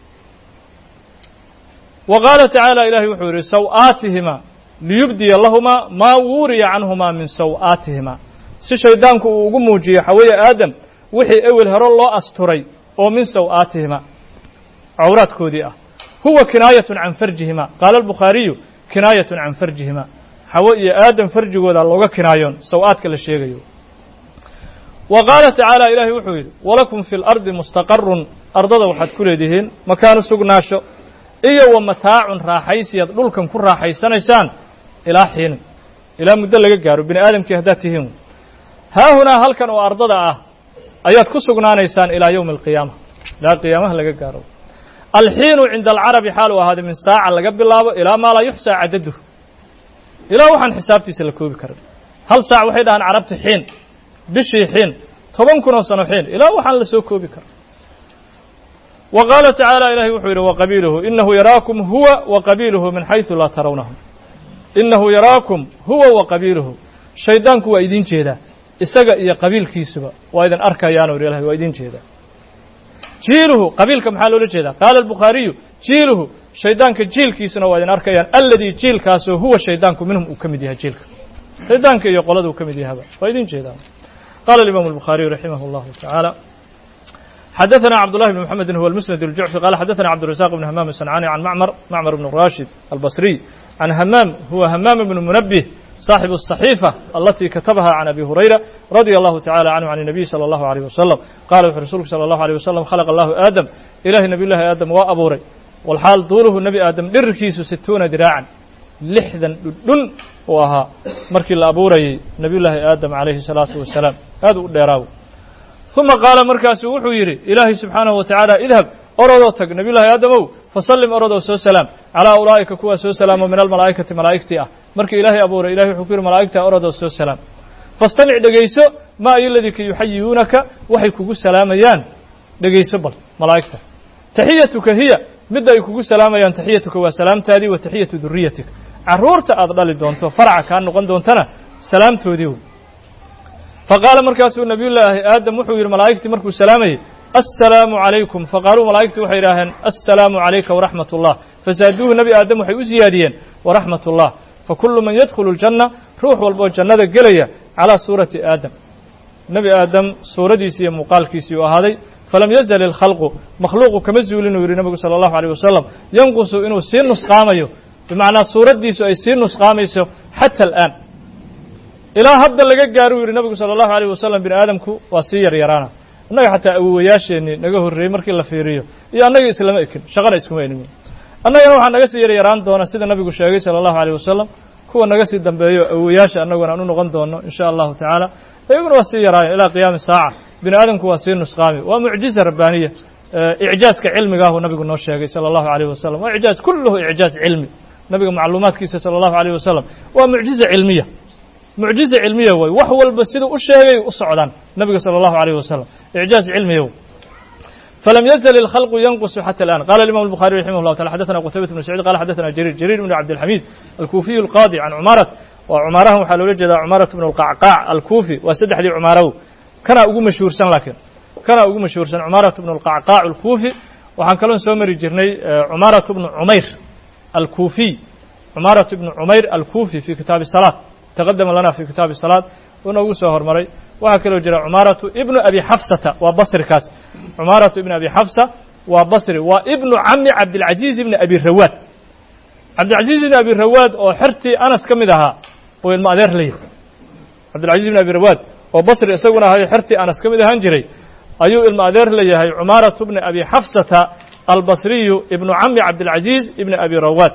wa qaala tacaala ilahay wuxuu yidhi saw-aatihima liyubdiya lahumaa maa wuuriya canhumaa min saw-aatihima si shaydaanku uu ugu muujiyo xaweeye aadam wixii ewel hero loo asturay oo min saw-aatihima cawraadkoodii ah huwa kinaayatun can farjihima qaala albukhaariyu kinaayatun can farjihima xawe iyo aadam farjigooda looga kinaayoon saw-aadka la sheegayo wa qaala tacaala ilaahay wuxuu yidhi walakum fi lardi mustaqarun ardada waxaad ku leedihiin makaanu sugnaasho iyo wa mataacun raaxaysiyaad dhulkan ku raaxaysanaysaan ilaa xiinin ilaa muddo laga gaaro bini aadamkii haddaad tihiin haahunaa halkan oo ardada ah ayaad ku sugnaanaysaan ilaa yowmi alqiyaama ilaa qiyaamaha laga gaaro alxiinu cinda alcarabi xaal uu ahaaday min saaca laga bilaabo ilaa maa laa yuxsaa cadaduh ilaa waxaan xisaabtiisa la koobi karin hal saac waxay dhahaan carabta xiin bishii xiin toban kun oo sano xiin ilaa waxaan la soo koobi karin wa qaala tacaala ilahay wuxuu yidhi waqabiiluhu inahu yaraakum huwa wa qabiiluhu min xaysu laa tarawnahum inahu yaraakum huwa wa qabiiluhu shaydaanku waa idin jeedaa isaga iyo qabiilkiisuba waa idin arkayaanu yidhi ilahay waa idin jeedaa jiiluhu qabiilka maxaa loola jeedaa qaala albukhaariyu jiiluhu shaydaanka jiilkiisuna waa idin arkayaan alladii jiilkaasoo huwa shaydaanku minhum uu ka mid yahay jiilka shaydaanka iyo qolada uu ka mid yahaba waa idin jeedaan qala alimaamu albukhaariyu raximah allahu tacaala xadaثna cbdاللahi بن mحamedi huwa الmusند الjucfi qala xadaثna cbdالرaزاq بن hmam الصنcاni can mcmr mcmr بن rashid albصriي can hmam huwa hmam بن munbه صاxiب الصaحيفة alati katabaha can abi hurayra radي الlahu taعalى canhu can النabiy slى الlahu عalيه waslم qala wuxuu rasuulku slى الlahu عalيه waslم khalq allahu aadam ilahi nabiy llahi aadam waa abuuray walxaal duuluhu nebi aadam dhirirkiisu situuna diraacan lixdan dhudhun uu ahaa markii la abuurayey nebiy llaahi aadam calayhi الsalaatu wasalaam aad u dheeraawo uma qaala markaasuu wuxuu yidhi ilaahay subxaanahu wa tacaala idhab orodoo tag nebiy llahi aadamow fasallim orodoo soo salaam calaa ulaa'ika kuwaa soo salaamo min almalaa'ikati malaa'igtii ah markii ilaahay abuuray ilahay wuxuu ku yidhi malaa'igtaa orodoo soo salaam fastamic dhegayso maa ayo ladika yuxayiyuunaka waxay kugu salaamayaan dhegayso bal malaa'igta taxiyatuka hiya midda ay kugu salaamayaan taxiyatuka waa salaamtaadii wa taxiyatu duriyatik carruurta aad dhali doonto faraca kaa noqon doontana salaamtoodii wey faqaala markaasuu nabiyullaahi aadam wuxuu yidhi malaa'igtii markuu salaamayey assalaamu calaykum faqaaluu malaa'igtii waxay idhaaheen assalaamu calayka waraxmat ullah fasaaduuhu nebi aadam waxay u siyaadiyeen waraxmat ullah fakullu man yadkhulu ljanna ruux walboo jannada gelaya calaa suurati aadam nebi aadam suuradiisii iyo muuqaalkiisii u ahaaday falam yazal ilkhalqu makhluuqu kama zuulinuu yidhi nebigu sala allahu aleyh wasalam yanqusu inuu sii nusqaamayo bimacnaa suuraddiisu ay sii nusqaamayso xata al'aan ilaa hadda laga gaaruu yidhi nabigu sala allahu aleyh wasalam bini aadamku waa sii yaryaraana innaga xataa awowayaasheenii naga horreeyey markii la fiiriyo iyo annaga islama ekin shaqana iskuma enin annagana waxaa naga sii yaryaraan doona sida nabigu sheegay sala allahu aleyh wasalam kuwa naga sii dambeeyo awowayaasha annaguna aan u noqon doono in sha allahu tacaala iyaguna waa sii yaraayan ilaa qiyaami saaca bini aadamku waa sii nusqaami waa mucjiza rabbaaniya icjaaska cilmigaahu nabigu noo sheegay sala allahu aleyh wasalam waa icjaaz kulluhu icjaaz cilmi nabiga macluumaadkiisa sala allahu aleyh wasalam waa mucjiza cilmiya mucjiza cilmiya way wax walba siduu u sheegay u socdaan nabiga salى اllahu عalيه wasalam icjaaz cilmiya w falam yazl اlkhalqu yanqusu xatى الآn qala imam الbuخariي raximah اllah taala xadaثna qutaybat bn sacيid qala xadaثna jariir jariir bn cabdilxamid alkuufiyu اlqaadi can cumarat waa cumaarahan waxaa loola jeedaa cumarat bn اlqacqaac alkuufi waa saddexdii cumaarow kanaa ugu mashhuursan laakiin kanaa ugu mashhuursan cumarat bn اlqacqaac alkuufi waxaan kaloon soo mari jirnay cumarat bnu cumayr alkuufiy cumarat bnu cumayr alkuufi fi kitaabi الsalaaة taqadama lana fi kitaabi الsalaaة uu noogu soo hormaray waxaa kaloo jira cumaaratu ibnu abi xafsata waa basrikaas cumaaratu ibnu abi xafsa waa basri waa ibnu cami cabdilcaziiz ibni abi rawaad cabdilcaziiz ibni abi rawaad oo xertii anas ka mid ahaa uu ilmo adeer la yahay cabdilcaziz ibni abi rawaad oo basri isaguna ahayo xertii anas ka mid ahaan jiray ayuu ilmo adeer la yahay cumaaratu bni abi xafsata albasriyu ibnu cami cabdilcaziiz ibni abi rawaad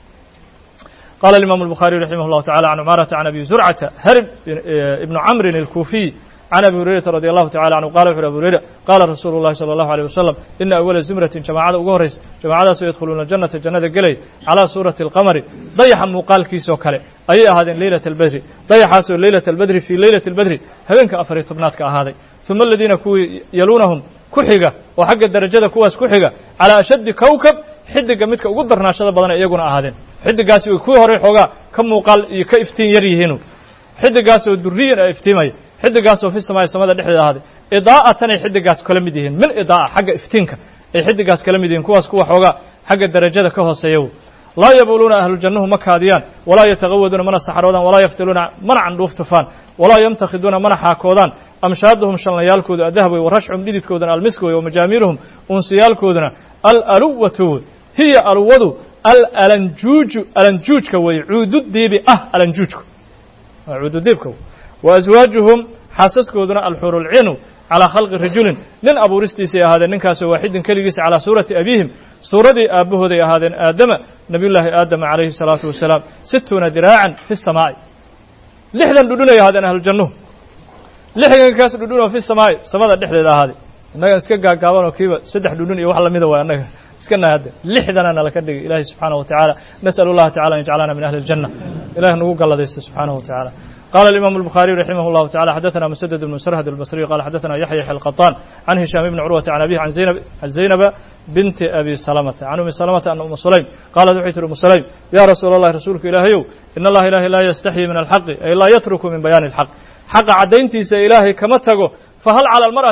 قال الإمام البخاري رحمه الله تعالى عن عمارة عن أبي زرعة هرب ابن عمرو الكوفي عن أبي هريرة رضي الله تعالى عنه قال وحر أبو هريرة قال رسول الله صلى الله عليه وسلم إن أول زمرة جماعة أغهرس جماعة سيدخلون الجنة الجنة قلي على سورة القمر ضيح مقال كيسو كالي أي هذا ليلة البدر ضيح ليلة البدر في ليلة البدر هذين كأفري طبناتك هذا ثم الذين كو يلونهم كحقة وحق الدرجة كواس كحقة على أشد كوكب xidiga midka ugu darnaashada badan iyaguna ahaadeen xidigaasi way kuwii horey xoogaa ka muuqaal iyo ka iftiin yar yihiinu xidigaasoo duriyan a iftiimaya xidigaasoo fi samaaya samada dhexdeeda ahaaday idaa'atan ay xidigaas kala mid yihiin min idaa'a xagga iftiinka ay xidigaas kala mid yihiin kuwaas kuwa xoogaa xagga darajada ka hooseeya laa yabuluuna ahlujannuhu ma kaadiyaan walaa yataqawaduuna mana saxaroodaan walaa yaftiluuna mana candhuuf tufaan walaa yamtakhiduuna mana xaakoodaan amshaaduhum shallayaalkooda adahab wey warashcum dhididkoodana almisk wey wamajaamiiruhum unsiyaalkoodana alaluwatu wey hiya aluwadu alalanjuuju alanjuujka weeye cuududiibi ah alanjuujku cuududiibka wa aswaajuhum xaasaskooduna alxurulcinu calaa khalqi rajulin nin abuuristiisay ahaadeen ninkaasoo waaxidin keligiisa calaa suurati abiihim suuradii aabbahooday ahaadeen aadama nabiyullaahi aadama calayhi salaatu wasalaam situuna diraacan fi samaa'i lixdan dhudhunay ahaadeen ahlujannuhu lixdankaas dhudhun oo fi samaa'i samada dhexdeeda ahaaday innagan iska gaagaaban oo kiiba saddex dhudhun iyo wax lamida waay annaga iska naada lixdanana laka dhigay ilaahay subxaanaه wa taعala nasأl اllaha tacala an yajcalana min ahli الjanة ilah nagu galladaysta subxaanaه wa taعala qala الإimam الbخariي raximah الlahu taعala xadaثna msdd بn srhd الbصriي qala xadaثna yaحya xlqaطan can hishaam bni curwata can abih an zaynaba binti abi salamata can umi salamata ana uma sulaym qalat waxay tihi umu sulaym ya rasuul اllahi rasuulka ilaahayow in allaha ilahi laa yastaxyi min alxaqi ay laa yatruku min bayaani اlxaq xaqa caddayntiisa ilaahay kama tago fahal calى اlmarأati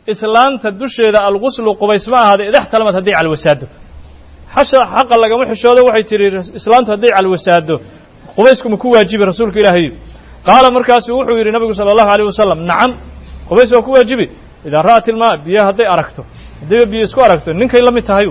islaanta dusheeda alguslu qubays ma ahaada idaxtalamad hadday calwasaado xasha xaqa lagama xishoodo waxay tihi islaantu hadday calwasaado qubaysku ma ku waajibi rasuulka ilaahay qaala markaasu wuxuu yidhi nabigu sala allahu alayh wasalam nacam qubays waa ku waajibi idaa ra'at ilmaa biyo hadday aragto haddayba biyo isku aragto ninkay la mid tahay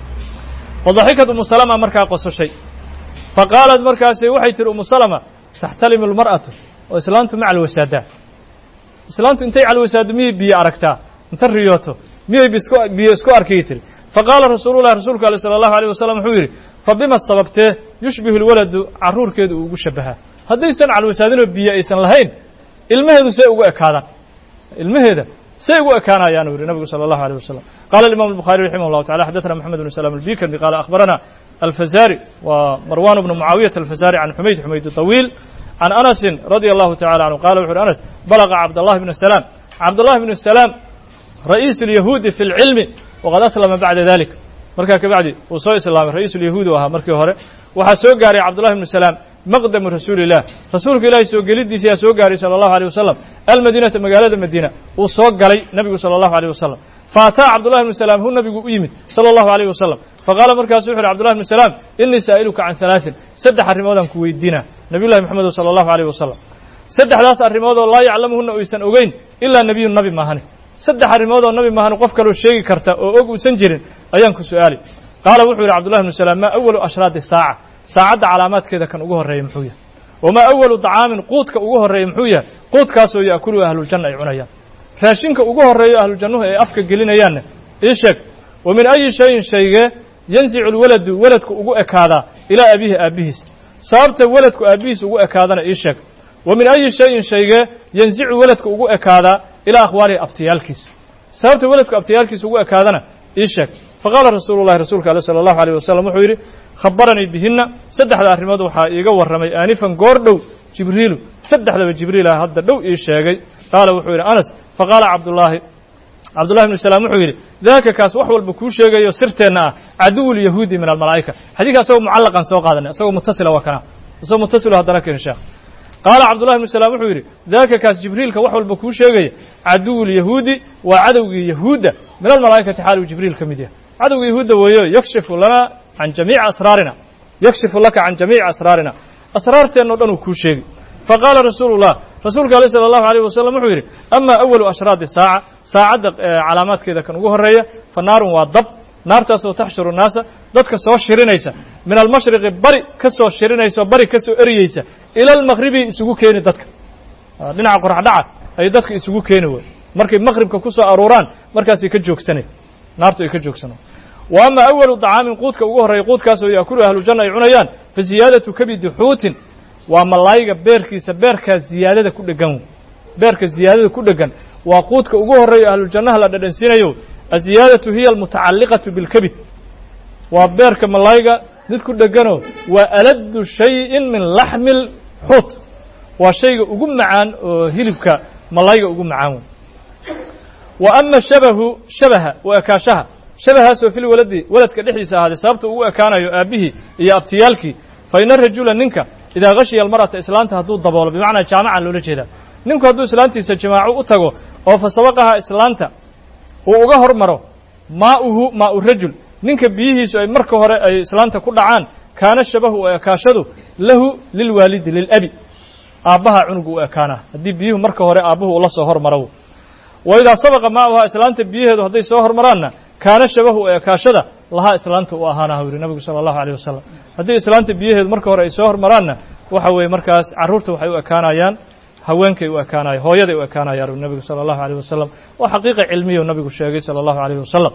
fadaxikat umu salama markaa qososhay fa qaalat markaasi waxay tihi umu salama taxtalimu lmar'atu oo islaantu ma calwasaadaa islaantu intay calwasaado miyay biyo aragtaa inta riyooto miyay biyo isku arkay tiri faqaala rasuulullahi rasuulku ale sala allahu alayh wasalam wuxuu yidhi fa bima sababtee yushbihu lwaladu carruurkeedu uu ugu shabahaa haddaysan calwasaadinoo biyo aysan lahayn ilmaheedu say ugu ekaadaan ilmaheeda say ugu ekaanayaan uu yihi nabigu sala allahu alيh wasalam qala imam الbuخarي raximah اllahu tacala xadaثna moxamed bn salam albikandi qala akhbarana alfazari wa marwan bnu mucaawiyata alfazari can xumayd xumayd طawiil can anasin radi allahu tacala canhu qala wuxu uhi anas balaga cabdallahi bn salaam cabdallahi bn salaam ra'iis اlyahuudi fi اlcilmi waqad aslama bacda dalik markaa kabacdi uu soo islaamay ra'iis ulyahuud u ahaa markii hore waxaa soo gaaray cabdullahi bnu salaam maqdamu rasuuli illah rasuulka ilaahay soo gelidiisa yaa soo gaaray sala allahu alيh wasalam almadiinata magaalada madiina uu soo galay nebigu sala allahu alيh wasalam faataa cabdullahi bnu salaam hu nabigu u yimid sala allahu alayh wasalam faqaala markaasu wuxu uhi cabdullahi bnu salaam inii saa'iluka can halaaثin saddex arrimoodaan ku weydiina nabiyullahi moxamedo sala allahu alayh wasalam saddexdaas arrimoodoo laa yaclamuhuna oysan ogeyn ilaa nebiyun nabi maahane saddex arrimoodoo nabi maahane qof kaloo sheegi karta oo og uusan jirin ayaan ku su'aali qaala wuxuu yidhi cabdullahi bnu salaam maa awalu ashraadi saaca saacadda calaamaadkeeda kan ugu horreeya muxuu yahay wamaa awalu dacaamin quudka ugu horreeya muxuu yahay quudkaasoo yaakulu ahluljanna ay cunayaan raashinka ugu horreeyo ahlujannuhu ay afka gelinayaanna ii sheeg wa min ayi shayin shaygee yansicu lwaladu weladku ugu ekaadaa ilaa abiihi aabbihiis sababta weladku aabbihiis ugu ekaadana ii sheeg wa min ayi shayin shaygee yansicu weladku ugu ekaadaa ilaa akhwaalihi abtiyaalkiisa sababta weladku abtiyaalkiisa ugu ekaadana ii sheeg faqaala rasuulu llahi rasuulka ale sala allahu alayh wasalam wuxuu yidhi khabaranii bihinna saddexda arrimood waxaa iiga warramay aanifan goor dhow jibriilu saddexdaba jibriil ah hadda dhow ii sheegay qaala wuxuu yidhi anas faqaala cabdullaahi cabdullahi bnu salaam wuxuu yidhi daaka kaas wax walba kuu sheegayo sirteenna ah caduwu lyahuudi min almalaa'ika xadiidka asagoo mucallaqan soo qaadanay asagoo mutasila waa kana asagoo mutasilo haddana keeni sheekh qaala cabdullahi bnu salaam wuxuu yidhi daaka kaas jibriilka wax walba kuu sheegaya caduwu lyahuudi waa cadowgii yahuudda min almalaa'ikati xaaluu jibriil ka mid yahay cadowga yahuudda weeyo yakshifu lana can jamiici asraarina yakshifu laka can jamiici asraarina asraarteenna o dhan uu kuu sheegi faqaala rasuulu llah rasuulka aleh sala allahu alayh wasalam wuxuu yidhi ama awalu ashraadi saaca saacadda calaamaadkeeda kan ugu horreeya fa naarun waa dab naartaasoo taxshuru naasa dadka soo shirinaysa min almashriqi bari ka soo shirinaysa oo bari ka soo eriyeysa ila almaqribi isugu keeni dadka dhinaca qoraxdhaca ayay dadka isugu keeni way markay maqribka ku soo aruuraan markaasay ka joogsanay naartu ay ka joogsano wa ama awalu dacaamin quudka ugu horreeya quudkaasoo yaakulu ahlujanna ay cunayaan fa ziyaadatu kabidi xuutin waa malaayiga beerkiisa beerkaa ziyaadada ku dhegan beerka ziyaadada ku dhegan waa quudka ugu horreeya ahlujannaha la dhadhansiinayo aziyaadatu hiya almutacalliqatu bilkabid waa beerka malaayiga mid ku dheganoo waa aladdu shayin min laxmi lxuut waa shayga ugu macaan oo hilibka malaayiga ugu macaan wey wa ama shabahu shabaha wa ekaashaha shabahaasoo fil waladi waladka dhexdiisa ahaaday sababta ugu ekaanayo aabbihii iyo abtiyaalkii fa ina rajula ninka idaa khashiya almar'ata islaanta hadduu daboolo bimacnaa jaamacan loola jeedaa ninku hadduu islaantiisa jamaaco u tago oo fa sabaqaha islaanta uu uga hormaro maa'uhu maa'u rajul ninka biyihiisu ay marka hore ay islaanta ku dhacaan kaana shabahu oo ekaashadu lahu lilwaalidi lilabi aabbaha cunugu u ekaanaa haddii biyuhu marka hore aabbuhu ula soo hormaro wa idaa sabaqa maa'uhaa islaanta biyaheedu hadday soo hormaraanna kaana shabahu oo ekaashada lahaa islaanta u ahaana u yihi nabigu sala allahu alayh wasalam haddii islaanta biyaheedu marka hore ay soo hormaraanna waxa weeye markaas carruurta waxay u ekaanayaan haweenkay u ekaanaya hooyaday u ekaanayaan u nabigu sala allahu alayh wasalam waa xaqiiqa cilmiya u nabigu sheegay sala allahu alayh wasalam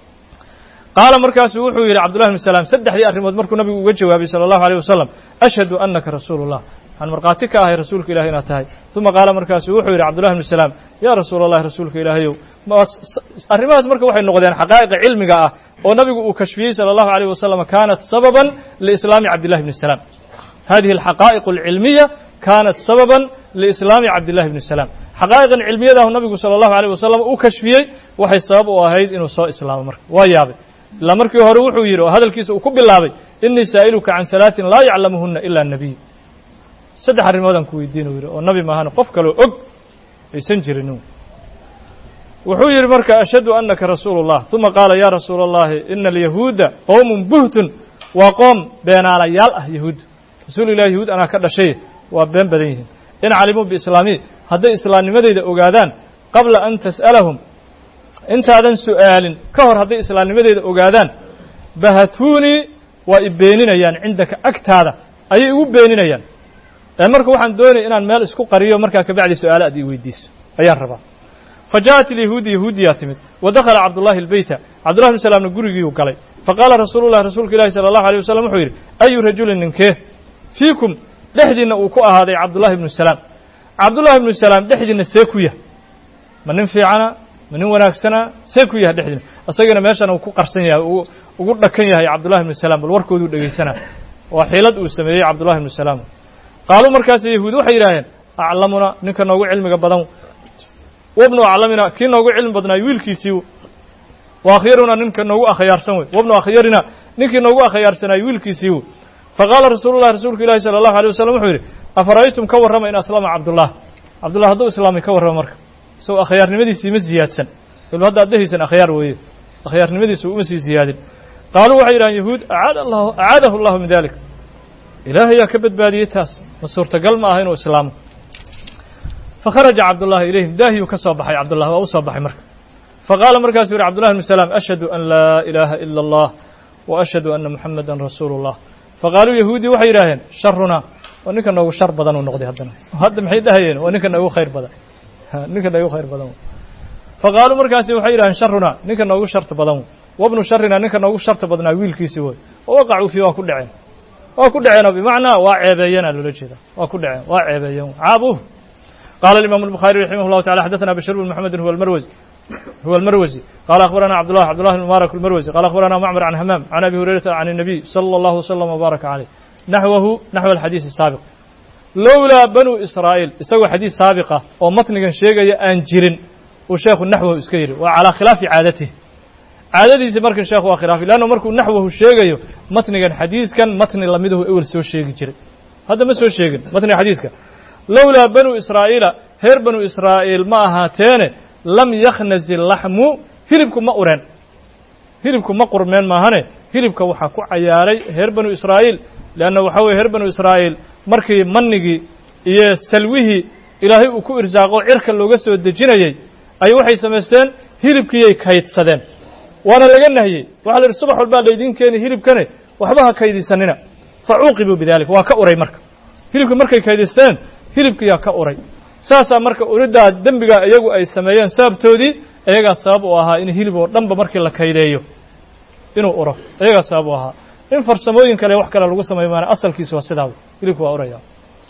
qaala markaasu wuxuu yidhi cabdullahi bn salaam saddexdii arrimood markuu nabigu uga jawaabay sala allahu alayh wasalam ashhadu annaka rasuulu llah waxaan markhaati ka ahay rasuulka ilahi inaad tahay uma qaala markaasu wuxuu yidhi cabdullahi bnu salaam yaa rasuula allahi rasuulka ilaahayow arrimahaas marka waxay noqdeen xaqaa'iqa cilmiga ah oo nabigu uu kashfiyey sala allahu alayh wasalam kaanat sababan liislaami cabdillahi bni salaam hadihi alxaqaa'iqu alcilmiya kaanat sababan liislaami cabdillahi bni salaam xaqaa'iqan cilmiyadahu nabigu sala allahu alayh wasalam uu kashfiyey waxay sabab u ahayd inuu soo islaamo marka waa yaabay ilaa markii hore wuxuu yidhi oo hadalkiisa uu ku bilaabay inii saa'iluka can halaaثin laa yaclamuhuna ila nebiy saddex arrimoodaan ku weydiin u yidhi oo nabi maahan qof kaloo og aysan jirin wuxuu yidhi marka ashhadu anaka rasuulu اllah uma qaala ya rasuula اllahi ina alyahuuda qowmun buhtun waa qoom beenaalayaal ah yahuud rasuul ilah yahuud anaa ka dhashay waa been badan yihiin in calimuu biislaami hadday islaamnimadeyda ogaadaan qabla an tas'alahum intaadan su'aalin ka hor hadday islaamnimadeyda ogaadaan bahatuunii waa i beeninayaan cindaka agtaada ayay igu beeninayaan ee marka waxaan doonaya inaan meel isku qariyo markaa kabacdi su-aale aad ii weydiiso ayaan rabaa fa ja'at ilyahuudi yahuudiyaa timid wa dakhala cabdullahi albeyta cabdullahi bn salaamna gurigiiyuu galay faqaala rasuulu llahi rasuulka ilahi sala allahu alيyh wasalam wuxuu yidhi ayu rajulin ninkee fiikum dhexdiinna uu ku ahaaday cabdullahi ibnu salaam cabdullahi ibnu salaam dhexdiinna see ku yah ma nin fiicana ma nin wanaagsana see ku yahay dhexdiina isagana meeshan uu ku qarsan yahay uu ugu dhakan yahay cabdullahi ibnu salaam bal warkooduu dhegaysanaa waa xiilad uu sameeyey cabdullahi ibnu salaam qaaluu markaas yahuud waxay yidhaaheen aclamuna ninka noogu cilmiga badan wabnu aclamina kii noogu cilmi badnaay wiilkiisii wa akhyaruna ninka noogu akhyaarsan wey wabnu akhyarina ninkii noogu akhyaarsanaayo wiilkiisii wey faqaala rasuulu llahi rasuulka ilahi sala allahu alيyh wasalam wuxuu yidhi afara'aytum ka warrama in aslama cabdullah cabdullah hadduu islaamay ka warrama marka isagoo akhyaarnimadiisii ma ziyaadsan il hadda ad dhehaysan akhyaar weeye akhyaarnimadiisu uma sii ziyaadin qaaluu waxay yidhahan yahuud acaad allahu acaadahu allahu min dalik ilaahayaa ka badbaadiyey taas ma suurtagal ma aha inuu islaamo fakharaja cabdullahi ilayhim daahiyuu ka soo baxay cabdullah waa u soo baxay marka faqaala markaasuu yidhi cabdullahi bnu salaam ashhadu an laa ilaaha ila allah wa ashhadu anna muxamadan rasuulu اllah faqaaluu yahuudii waxay yidhaaheen sharunaa waa ninka noogu shar badan uu noqday haddana hadda maxay dhahayeen waa ninka noogu khayr badan ninka noogu khayr badan faqaaluu markaasi waxay yidhaheen sharunaa ninka noogu sharta badan wabnu sharina ninka noogu sharta badnaa wiilkiisii woy wa waqacuu fii waa ku dhaceen waa ku dhaceenoo bimacnaa waa ceebeeyeenaa loola jeeda waa ku dhaceen waa ceebeeyeen caabuh qaala imaamu الbukhaari raximah اllahu tacala xadaثna bashir bn mxamedi huwa اlmarwzi huwa اlmarwzi qala akhbarana cabdullah cabdullah bn mubarak اlmarwzi qala akhbarana macmar can hamaam can abi hurayrata can الnabiy salى اllahu wslm wbaaraka caleyh naxwahu naxw alxadiis الsaabiq lowlaa banu israa'iil isagoo xadiis saabiqa oo matnigan sheegaya aan jirin uu sheekhu naxwahu iska yidhi waa calaa khilaafi caadatihi caadadiisi markan sheekhu waa khilaafi leanna markuu naxwahu sheegayo matnigan xadiiskan matni lamidahu ewel soo sheegi jiray hadda ma soo sheegin matniga xadiiska lowlaa banu israa'iila reer banu israa'iil ma ahaateene lam yakhnazi laxmu hilibku ma ureen hilibku ma qurmeen maahane hilibka waxaa ku cayaaray reer banu israa'iil leanna waxaa weye reer banu israa'iil markii manigii iyo salwihii ilaahay uu ku irsaaqo cirka looga soo dejinayey ay waxay samaysteen hilibkiiyay kaydsadeen waana laga nahiyey waxa la yidhi subax walbaa laydiin keeni hilibkane waxba ha kaydisanina fa cuuqibuu bidalik waa ka uray marka hilibkii markay kaydisteen hilibkiyaa ka uray saasaa marka uriddaa dembigaa iyagu ay sameeyeen sababtoodii iyagaa sabab u ahaa in hilib oo dhanba markii la kaydeeyo inuu uro iyagaa sabab u ahaa in farsamooyin kale wax kale lagu sameeyo maana asalkiisu waa sidaa hilibku waa uraya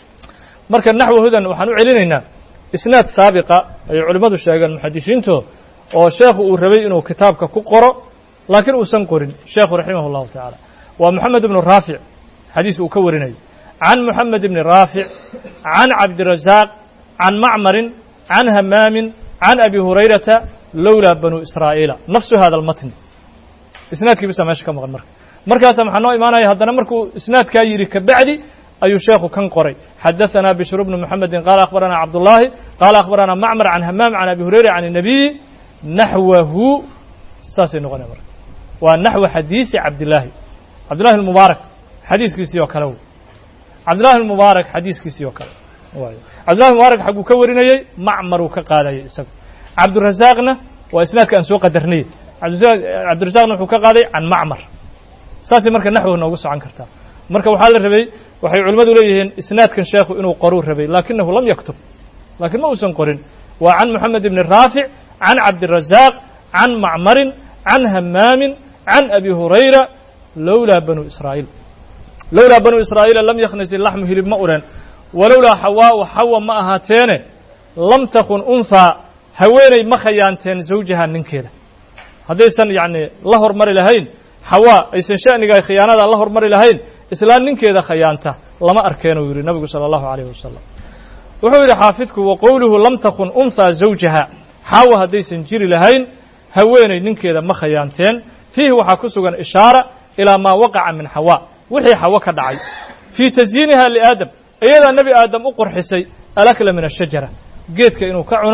marka naxwahudan waxaan u celinaynaa isnaad saabiqa ayay culimmadu sheegeen muxadisiinto oo sheekhu uu rabay inuu kitaabka ku qoro laakiin uusan qorin sheekhu raximah اllahu tacaala waa moxamed ibnu raafic xadiis uu ka warinayo can moxamed ibni raafic can cabdirazaaq can macmarin can hamaamin can abi hurayrata lowlaa banu israa'iila nafsu hada almatni isnaadkii bisa meesha ka maqan marka markaasa maxaa noo imaanaya haddana markuu isnaadkaa yidhi kabacdi ayuu sheekhu kan qoray xadaثana bishru bnu mxamedi qaala akhbarana cabdullaahi qaala akhbarana macmar can hamaam can abi hurayra can الnabiyi naxwahu saasay noqonaya marka waa naxwa xadiisi cabdillaahi cabdillahi اmubaarak xadiiskiisii oo kale w cabdillahi mubaarak xadiiskiisii oo kale cabdillahi mubaarak xaguu ka warinayey macmaruu ka qaadayay isaga cabdurazaaqna waa isnaadka aan soo qadarnay cabdirazaaqna wuxuu ka qaaday can macmar saasay marka naxwa noogu socon kartaa marka waxaa la rabay waxay culimmadu leeyihiin isnaadkan sheekhu inuu qoruu rabay laakinahu lam yaktub laakiin ma uusan qorin waa can moxamed ibni raafic can cabdirazaaq can macmarin can hamaamin can abi hurayra lowlaa banu israa'iil lowlaa banu israa'iila lam yakhnasi laxmu hilib ma ureen walowlaa xawaau xawa ma ahaateene lam takun unhaa haweeney ma khayaanteen zawjaha ninkeeda haddaysan yacni la hormari lahayn xawaa aysan sha'niga khiyaanada la hormari lahayn islaan ninkeeda khayaanta lama arkeen uu yidhi nabigu salى اllahu عalayh wasalam wuxuu yidhi xaafidku wa qowluhu lam takun unhaa zawjaha xaawa haddaysan jiri lahayn haweeney ninkeeda ma khayaanteen fiihi waxaa ku sugan ishaara ilaa maa waqaca min xawaa wixii xawo ka dhacay fii tasyiiniha liaadam iyadaa nebi aadam u qurxisay alakla min ashajara geedka inuu ka cuno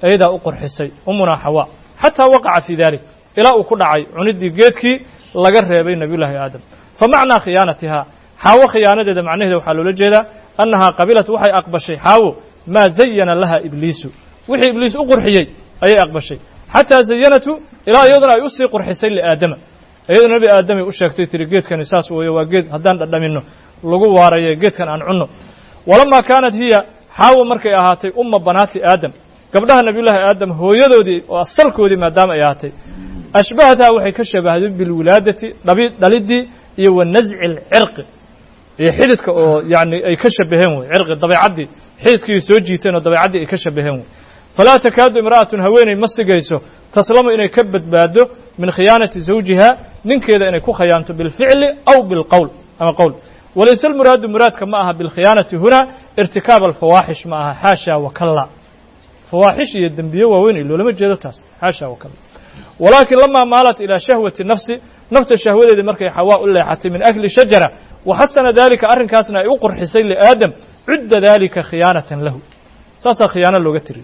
ayadaa u qurxisay umunaa xawaa xataa waqaca fii dalik ilaa uu ku dhacay cuniddii geedkii laga reebay nebiyullaahi aadam fa macnaa khiyaanatihaa xaawo khiyaanadeeda macnaheeda waxaa loola jeedaa annahaa qabilat waxay aqbashay xaawo maa zayana laha ibliisu wixii ibliis u qurxiyey ayay aqbashay xataa zayanatu ilaa iyaduna ay usii qurxisay liaadama iyaduna nebi aadamay u sheegtay tiri geedkani saas weeyo waa geed haddaan dhadhamino lagu waaraye geedkan aan cunno walamaa kaanat hiya xaawo markay ahaatay umma banaati aadam gabdhaha nebiyullaahi aadam hooyadoodii oo asalkoodii maadaama ay ahaatay ashbahathaa waxay ka shabahday bilwilaadati dhabi dhaliddii iyo wa nasci alcirqi iyo xididka oo yani ay ka shabaheen wey cirqi dabeecaddii xididkii soo jiiteen oo dabeecaddii ay ka shabaheen wey falaa takaadu imra'atun haweeney ma sigayso taslamu inay ka badbaado min khiyaanati zawjiha ninkeeda inay ku khayaanto bilficli aw bilqowl ama qowl walayse almuraadu muraadka ma aha bilkhiyaanati huna irtikaab alfawaaxish ma aha xaasha wakalla fawaaxish iyo dembiye waaweyn iyo loolama jeedo taas xaasha wakalla walaakin lamaa maalat ilaa shahwati nafsi nafta shahwadeedii markay xawaa u leexatay min akli shajara waxasana dalika arrinkaasna ay u qurxisay liaadam cudda dalika khiyaanatan lahu saasaa khiyaano looga tiriy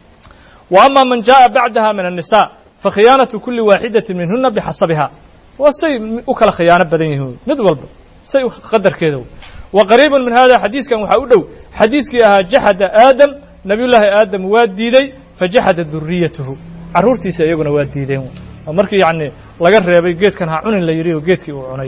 wa ama man jaءa bacdaha min الnisa fakhiyaanaةu kuli waaxidati minhuna bixasabiha waa say u kala khiyaano badan yihiin mid walba say qadarkeeda wa qariiba min hada xadiiskan waxaa u dhow xadiiskii ahaa jaxada aadam nabiy llaahi aadam waa diiday fajaxada duriyatuhu carruurtiisa iyaguna waa diideen markii yani laga reebay geedkan ha cunin la yidhi oo geedkii uu cunay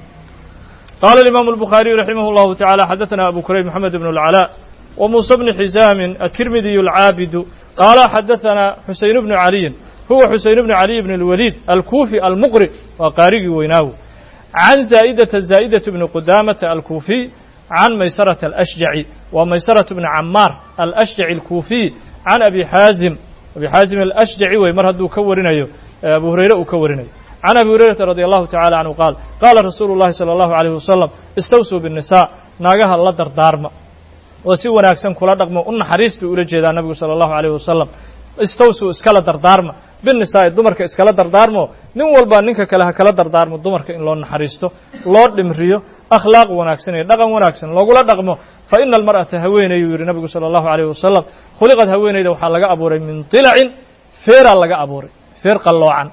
qaala imaamu الbukhaariyu raximah اllahu taعalى xadaثana abu kurayb mxamed bn اlcalاء وmuسى bn xisaamin الtirmidiy الcaabidu qaala xadaثana xuseyn bnu caliyin huwa xuseyn bnu caliy bn اlwaliid alkufi almuqri waa qaarigii weynaawo can zaa'idata zaa'idة bni qudamata alkufiy can maysarata alأshjaci waa maysaraة bni camaar alأshjaci alkufiy can abi xaazim abi xaazim alأshjaci wey mar hadduu ka warinayo abu hurayre uu ka warinayo can abi hurayrata radi allahu tacala canhu qaal qaala rasuulu llahi salى allahu عalيh wasalam istawsuu bالnisaa naagaha la dardaarma oo si wanaagsan kula dhaqmo u naxariistuu ula jeedaa nabigu salى allahu عalيh wasalam istawsuu iskala dardaarma binnisaa'i dumarka iskala dardaarmo nin walba ninka kale ha kala dardaarmo dumarka in loo naxariisto loo dhimriyo akhlaaq wanaagsan iyo dhaqan wanaagsan loogula dhaqmo fa ina almar'ata haweenayu yidhi nabigu salى allahu عalيh wasalam khuliqad haweenayda waxaa laga abuuray min dilacin feeraa laga abuuray feer qalloocan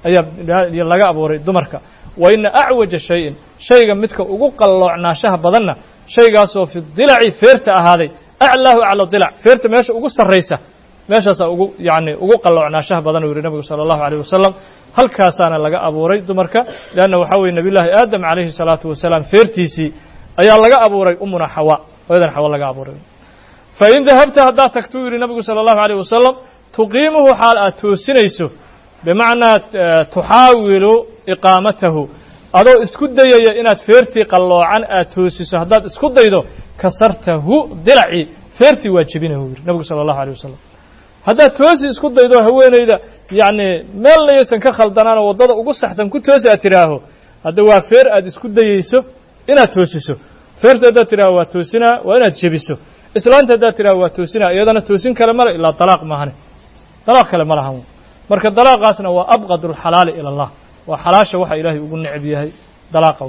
ayaa laga abuuray dumarka wa ina acwaja shayin shayga midka ugu qalloocnaashaha badanna shaygaasoo fi dilaci feerta ahaaday aclaahu acla dilac feerta meesha ugu sarraysa meeshaasaa ugu yani ugu qalloocnaashaha badan uu yihi nabigu salى allahu عalيه wasalam halkaasaana laga abuuray dumarka leanna waxaa weye nabiy llaahi aadam calayhi الsalaatu wasalaam feertiisii ayaa laga abuuray umuna xawa hooyadan xawa laga abuuray fain dahabta haddaad tagto u yihi nabigu salى allahu عalيه wasalam tuqiimuhu xaal aad toosinayso bimacnaa tuxaawilu iqaamatahu adoo isku dayaya inaad feertii qalloocan aad toosiso haddaad isku daydo kasartahu dilacii feertii waa jebinahu yidhi nabigu sala allahu alيh wasalam haddaad toosi isku daydo haweenayda yacni meel layaysan ka khaldanaanoo waddada ugu saxsan ku toosi aad tidhaaho hadda waa feer aad isku dayeyso inaad toosiso feerta haddaad tidhaaho waa toosinaa waa inaad jebiso islaanta haddaad tidhaho waa toosinaa iyadana toosin kale male ilaa dalaaq maahane dalaaq kale ma lahan marka dalaaqaasna waa abqad اlxalaali ilى اllah waa xalaasha waxa ilaahay ugu necb yahay dalaaqa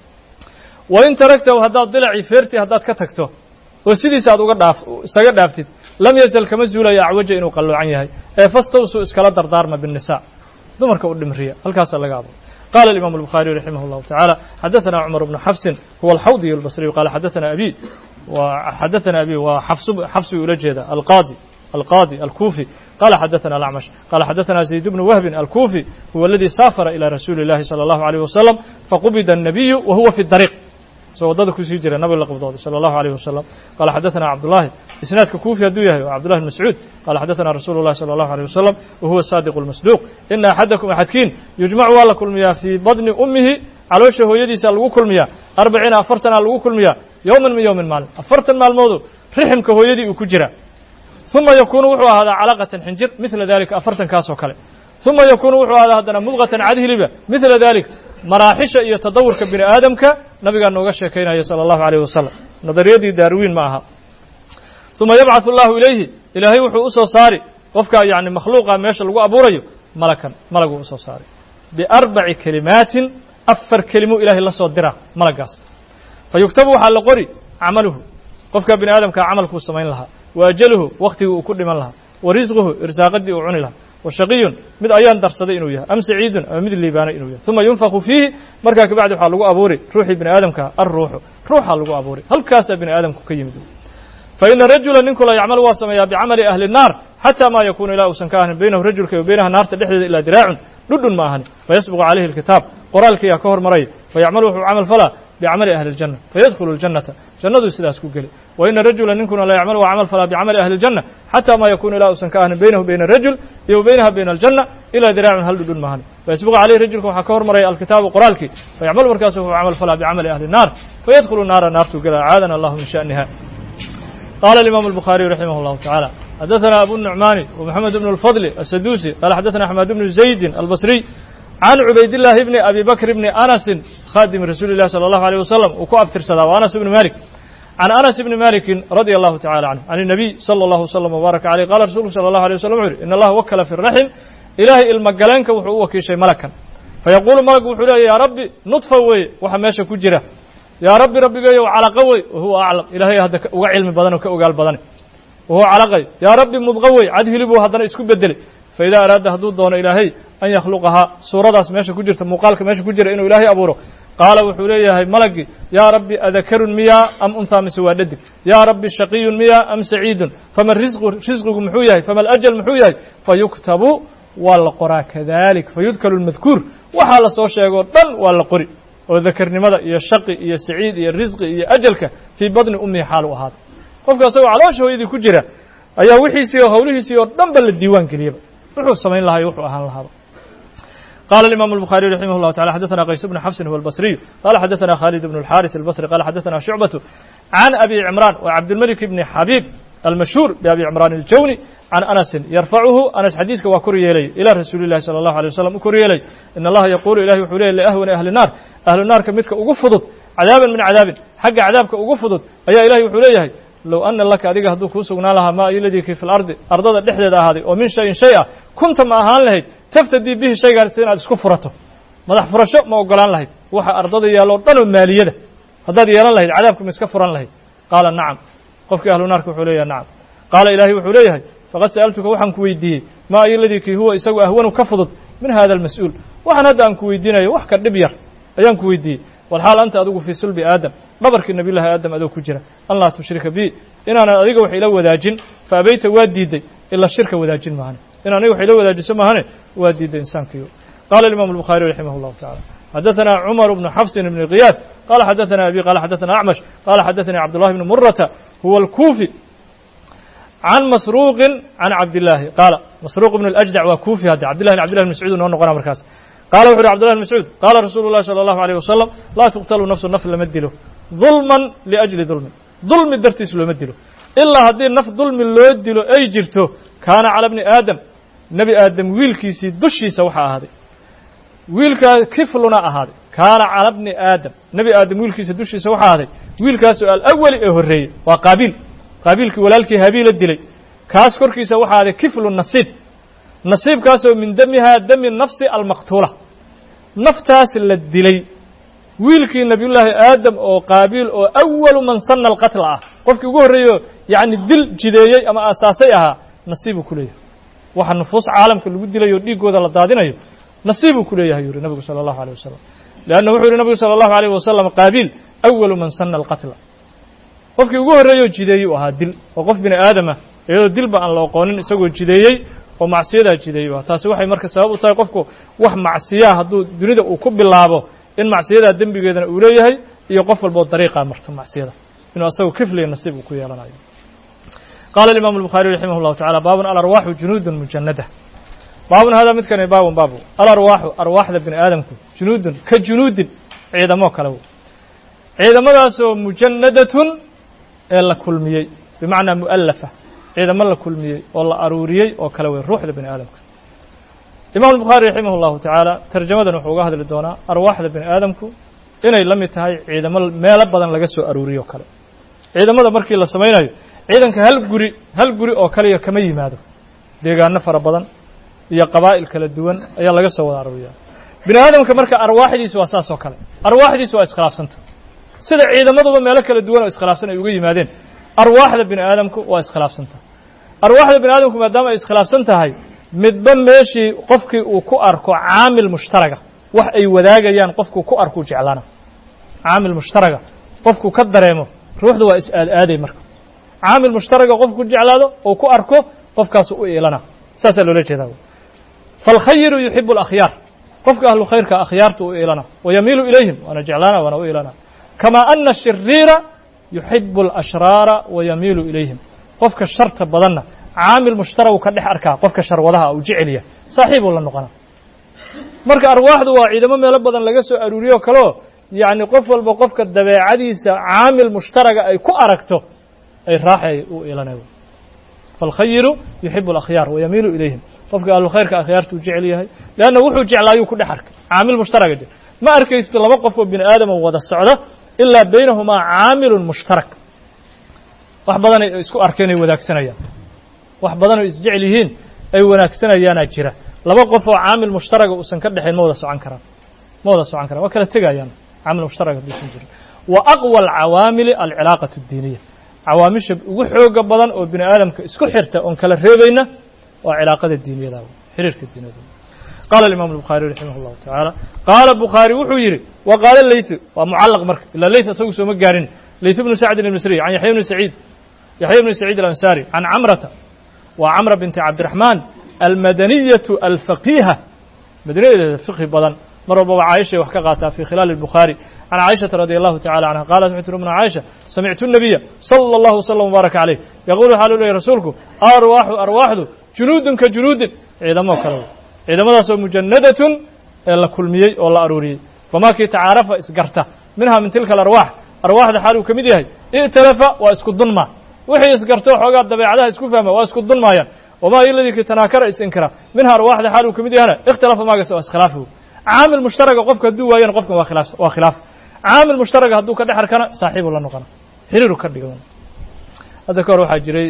wain taragtahu haddaad dilacii feertii haddaad ka tagto oo sidiisa aad uga dhaaf isaga dhaaftid lam yazal kama zuulayo acwaja inuu qalloocan yahay ee fastawsuu iskala dardaarma biالnisa dumarka u dhimriya halkaasaa laga abo qala الimam الbخariي raximah الlahu taعalى xadaثna cmar bnu xafsin huwa alxawdiy الbصriي qala xadaثna abi xadaثna abi waa xafsi ula jeeda alqaadi القاضي الكوفي قال حدثنا الأعمش قال حدثنا زيد بن وهب الكوفي هو الذي سافر إلى رسول الله صلى الله عليه وسلم فقبض النبي وهو في الطريق سو wadada kusii jira nabig la qabdooday salى الlahu عalيه wasalam qala xadaثna cabdullahi isnaadka kuufi hadduu yahay cabdullahi bn mascuud qala xadaثna rasuulu الlahi salى الlahu عalيه wasalam wahuwa saadiq الmasduuq ina axadakum axadkiin yujmacu waa la kulmiyaa fii badni umihi caloosha hooyadiisa lagu kulmiyaa arbaciina afartana lagu kulmiyaa yowman min yowmin maalin afartan maalmoodu riximka hooyadii uu ku jira ثuma yakunu wuxuu ahaadaa calaqatan xinjir midla dalika afartankaas oo kale ثuma yakunu wuxuu ahaadaa haddana mudqatan cadhiliba midla dalik maraaxisha iyo tadawurka bini aadamka nabigaa nooga sheekaynaya salى الlahu عalيه wasalam nadariyadii darwin ma aha ثuma yabcaث اllahu ilayhi ilaahay wuxuu usoo saari qofka yani makhluuqa meesha lagu abuurayo malakan malaguu usoo saaray biarbaci kelimaatin afar kelimo ilahay la soo dira malagaas fayuktabu waxaa la qori camaluhu qofka bini aadamkaa camalkuu samayn lahaa wa ajaluhu waktigii uu ku dhiman lahaa wa risquhu irsaaqadii uu cuni lahaa wa shaqiyun mid ayaan darsaday inuu yahay am saciidun ama mid liibaanay inuu yahay uma yunfaku fiihi markaa kabacdi waxaa lagu abuuri ruuxii bini aadamka alruuxu ruuxaa lagu abuuri halkaasaa bini aadamku ka yimid faina rajula ninku la yacmalu waa sameeyaa bicamali ahli الnaar xatى ma yakunu ilaa uusan ka ahanin baynahu rajulka iyo baynaha naarta dhexdeeda ilaa diraacun dhudhun ma ahani fayasbiqu calayhi اlkitaab qoraalkiiyaa ka hormaraya fayacmalu wuxuu camal falaa bicamali ahli اljanna fayadkhulu اljannata jannaduu sidaas ku geli waina rajula ninkuna la yacmalu waa camal falaa bicamali ahli اljanna xatى ma yakunu ilaa uusan ka ahanin baynahu bayna rajul iyo baynaha bayna aljanna ilaa diraacun hal dhudhun ma ahani fayasbiqu calayhi rajulka waxaa ka hormaraya alkitaabu qoraalkii fayacmalu markaasu wuxuu camal falaa bicamali ahli الnaar fayadkhulu naara naartuu gela acaadana allahu min sha'niha قال الإمام البخاري رحمه الله تعالى حدثنا أبو النعمان ومحمد بن الفضل السدوسي قال حدثنا أحمد بن زيد البصري عن عبيد الله بن أبي بكر بن أنس خادم رسول الله صلى الله عليه وسلم وكو أفتر صدا وأنس بن مالك عن أنس بن مالك رضي الله تعالى عنه عن النبي صلى الله وسلم وبارك عليه قال رسول صلى الله عليه وسلم إن الله وكل في الرحم إلهي المقلانك وحو وكي شيء ملكا فيقول ملك وحو يا ربي نطفة وي وحماشة كجرة yaa rabbi rabbigayow calaqo wey wahuwa aclam ilaahay hadda uga cilmi badan oo ka ogaal badane wahuwa calaqay yaa rabbi mudqo wey cad hilibuu haddana isku bedelay fa idaa araada hadduu doono ilaahay an yakhluqahaa suuradaas meesha ku jirta muuqaalka meesha ku jira inuu ilaahay abuuro qaala wuxuu leeyahay malagii yaa rabbi adakarun miyaa am unthaa mise waa dhadig yaa rabbi shaqiyun miyaa am saciidun fama risqu risqigu muxuu yahay fama alajal muxuu yahay fayuktabu waa la qoraa kadalik fayudkalu lmadkuur waxaa la soo sheegoo dhan waa la qori oo dakarnimada iyo shaqi iyo saciid iyo risqi iyo ajalka fii badni ummihi xaal u ahaada qofka isagoo caloosha hooyadii ku jira ayaa wixiisii oo hawlihiisii oo dhan ba la diiwaan geliyaba wuxuu samayn lahaa iyo wuxuu ahaan lahaaba قال الإمام البخاري رحمه الله تعالى حدثنا قيس بن حفص هو البصري قال حدثنا خالد بن الحارث البصري قال حدثنا شعبة عن أبي عمران وعبد الملك بن حبيب المشهور بأبي عمران الجوني عن أنس يرفعه أنس حديثك وكري إلي إلى رسول الله صلى الله عليه وسلم كري إلي إن الله يقول إلهي وحولي لأهون أهل النار أهل النار كمدك أقفضت عذابا من عذاب حق عذابك أقفضت أي إلهي وحولي لو أن لك أديك هدو كوسقنا لها ما الذي في الأرض أرض الدحدة هذه ومن شيء شيئا كنت ما أهان لهي تفتدي به شيء قال سينا اسكو فرته مدح فرشو ما أقولان لهي وحا أرض يالو دنو مالية هذا يالان لهي عذابكم اسكو فران لهي قال نعم قفك أهل النار كحولي نعم قال إلهي وحوليه فقد سألتك وحن كويديه ما أي الذي كي هو يسوي أهون كفضت من هذا المسؤول وحن هذا أن كويدينا وحكا دبير أيان كويديه والحال أنت أدوك في سلب آدم ببرك النبي الله آدم أدوك جرا الله تشرك بي إن أنا أدوك وحي لو وداجن فأبيت واديدي إلا الشرك وداجن معنا إن أنا وحي لو وداجن سمعنا واديدي إنسان كيو قال الإمام البخاري رحمه الله تعالى حدثنا عمر بن حفص بن غياث قال حدثنا أبي قال حدثنا أعمش قال حدثني عبد الله بن مرة هو الكوفي عن مسروق عن عبد الله قال مسروق بن الأجدع وكوفي هذا عبد الله بن عبد الله بن مسعود ونقول قناه مركز قال وحر عبد الله بن مسعود قال رسول الله صلى الله عليه وسلم لا تقتل نفس النفس لما ادله ظلما لأجل ظلم ظلم درتيس لما ادله إلا هذه النفس ظلم لو ادله أي جرته كان على ابن آدم نبي آدم ويلكيسي دشي سوحا هذه ويلكا كفلنا هذا كان على ابن آدم نبي آدم ويلكيسي دشي سوحا هذه ويلكا سؤال أول إهرية وقابيل qaabiilkii walaalkii habiila dilay kaas korkiisa waxaa aday kiflu nasiib nasiibkaasoo min damihaa dami nafsi almaqtuula naftaas la dilay wiilkii nabiyullaahi aadam oo qaabiil oo awalu man sana alqatla ah qofkii ugu horreeyo yacni dil jideeyey ama aasaasay ahaa nasiibuu ku leeyahay waxa nufuus caalamka lagu dilayo dhiiggooda la daadinayo nasiibuu ku leeyahay yuri nabigu sala allahu aleyh wasalam leanna wuxuu yihi nabigu sala allahu aleyh wasalam qaabiil awalu man sana alqatla qofkii ugu horreeyoo jideeyey u ahaa dil oo qof bini aadamah iyadoo dilba aan la oqoonin isagoo jideeyey oo macsiyadaa jideeyey u ahaa taasi waxay marka sabab u tahay qofku wax macsiyaa hadduu dunida uu ku bilaabo in macsiyadaa dembigeedana uu leeyahay iyo qof walboo dariiqaa marto macsiyada inuu asagu kifliya nasiib uu ku yeelanayo qaala alimaamu الbukhaariي raximah اllahu tacala baabun alarwaaxu junuudun mujanada baabun hada midkani baabun baabu alarwaaxu arwaaxda bini aadamku junuudun ka junuudin ciidamo kale ciidamadaasoo mujanadatun ee la kulmiyey bimacnaa mu'alafa ciidamo la kulmiyey oo la aruuriyey oo kale wey ruuxda bini aadamka imam الbukhaari raximah اllahu tacaala tarjamadan wuxuu uga hadli doonaa arwaaxda bini aadamku inay la mid tahay ciidamo meelo badan laga soo aruuriyo o kale ciidamada markii la samaynayo ciidanka hal guri hal guri oo kaliya kama yimaado deegaano fara badan iyo qabaa'il kala duwan ayaa laga soo wada aruuriya bini aadamka marka arwaaxdiisa waa saas oo kale arwaaxdiisa waa iskhilaafsanta sida ciidamaduba meelo kala duwan oo iskhilaafsan ay uga yimaadeen arwaaxda bini aadamku waa iskhilaafsanta arwaaxda bini aadamku maadaama ay iskhilaafsan tahay midba meeshii qofkii uu ku arko caamil mushtaraga wax ay wadaagayaan qofkuu ku arkuu jeclaana caamil mushtaraga qofku ka dareemo ruuxda waa is-aad-aaday marka caamil mushtaraga qofku ku jeclaado oo ku arko qofkaasu u iilana saasaa loola jeedaa faalkhayiru yuxibu alakhyaar qofka ahlu khayrka akhyaarta u iilana wayamiilu ilayhim waana jeclaana waana u iilana kamaa ana ashiriira yuxibu alashraara wayamiilu ilayhim qofka sharta badanna caamil mushtaragu ka dhex arkaa qofka sharwadaha uu jecelya saaxiibuu la noqona marka arwaaxdu waa ciidamo meelo badan laga soo aruuriyo kaleo yacni qof walba qofka dabeecadiisa caamil mushtaraga ay ku aragto ay raaxay u iilanay faalkhayiru yuxibu alakhyaar wayamiilu ilayhim qofka ahlu khayrka akhyaarta uu jecel yahay leanna wuxuu jeclaayuu ku dhex arkay caamil mushtaraga jir ma arkaysto laba qof oo bini aadama wada socda ilaa baynahumaa caamilun mushtarak wax badanay isku arkeen ay wadaagsanayaan wax badan oo isjecel yihiin ay wanaagsanayaanaa jira laba qof oo caamil mushtaraga uusan ka dhexayn ma wada socon karaan ma wada socon karaan waa kala tegayaan caamil mushtaraga hadduusan jirin wa aqwa alcawaamili alcilaaqatu addiiniya cawaamisha ugu xooga badan oo bini aadamka isku xirta oon kala reebayna waa cilaaqada diiniyada xiriirka diiniyada qaala imam الbukhaariي raximah اllahu taعaalى qaala bukhaari wuxuu yidhi wa qaala leyثu waa mucalaq marka ilaa leyth isagu sooma gaarin leyث bnu sacdin الmisriy can yaxya bni saciid yaxya bni saciid alansaari can camrata waa camra binti cabdiraxmaan almadaniyaةu alfaqiha madaniyadeeda fiqhi badan mar walbaba caaishay wax ka qaataa fi khilaali الbukhaari can caaishaةa radi allahu tacala canha qaalat waxay tiri umna caaisha samictu الnabiya salى اllahu wslam wbaaraka calayh yaquul waxaa lu leeyay rasuulku arwaaxu arwaaxdu junuudun ka junuudin ciidamo kale ciidamadaasoo mujannadatun ee la kulmiyey oo la aruuriyey famaa kii tacaarafa isgarta minha min tilka alarwaax arwaaxda xaal uu ka mid yahay i'talafa waa isku dunmaa wixii isgarto xoogaa dabeecadaha isku fahma waa isku dunmaayaan wamaa iladii kii tanaakara isinkira minha arwaaxda xaal uu ka mid yahana ikhtalafa maagas waa iskhilaafi caamil mushtaraga qofka hadduu waayana qofkan waa khilaaf waa khilaaf caamil mushtaraga hadduu ka dhex arkana saaxiibuu la noqona xiriiru ka dhigan hadda ka hor waxaa jiray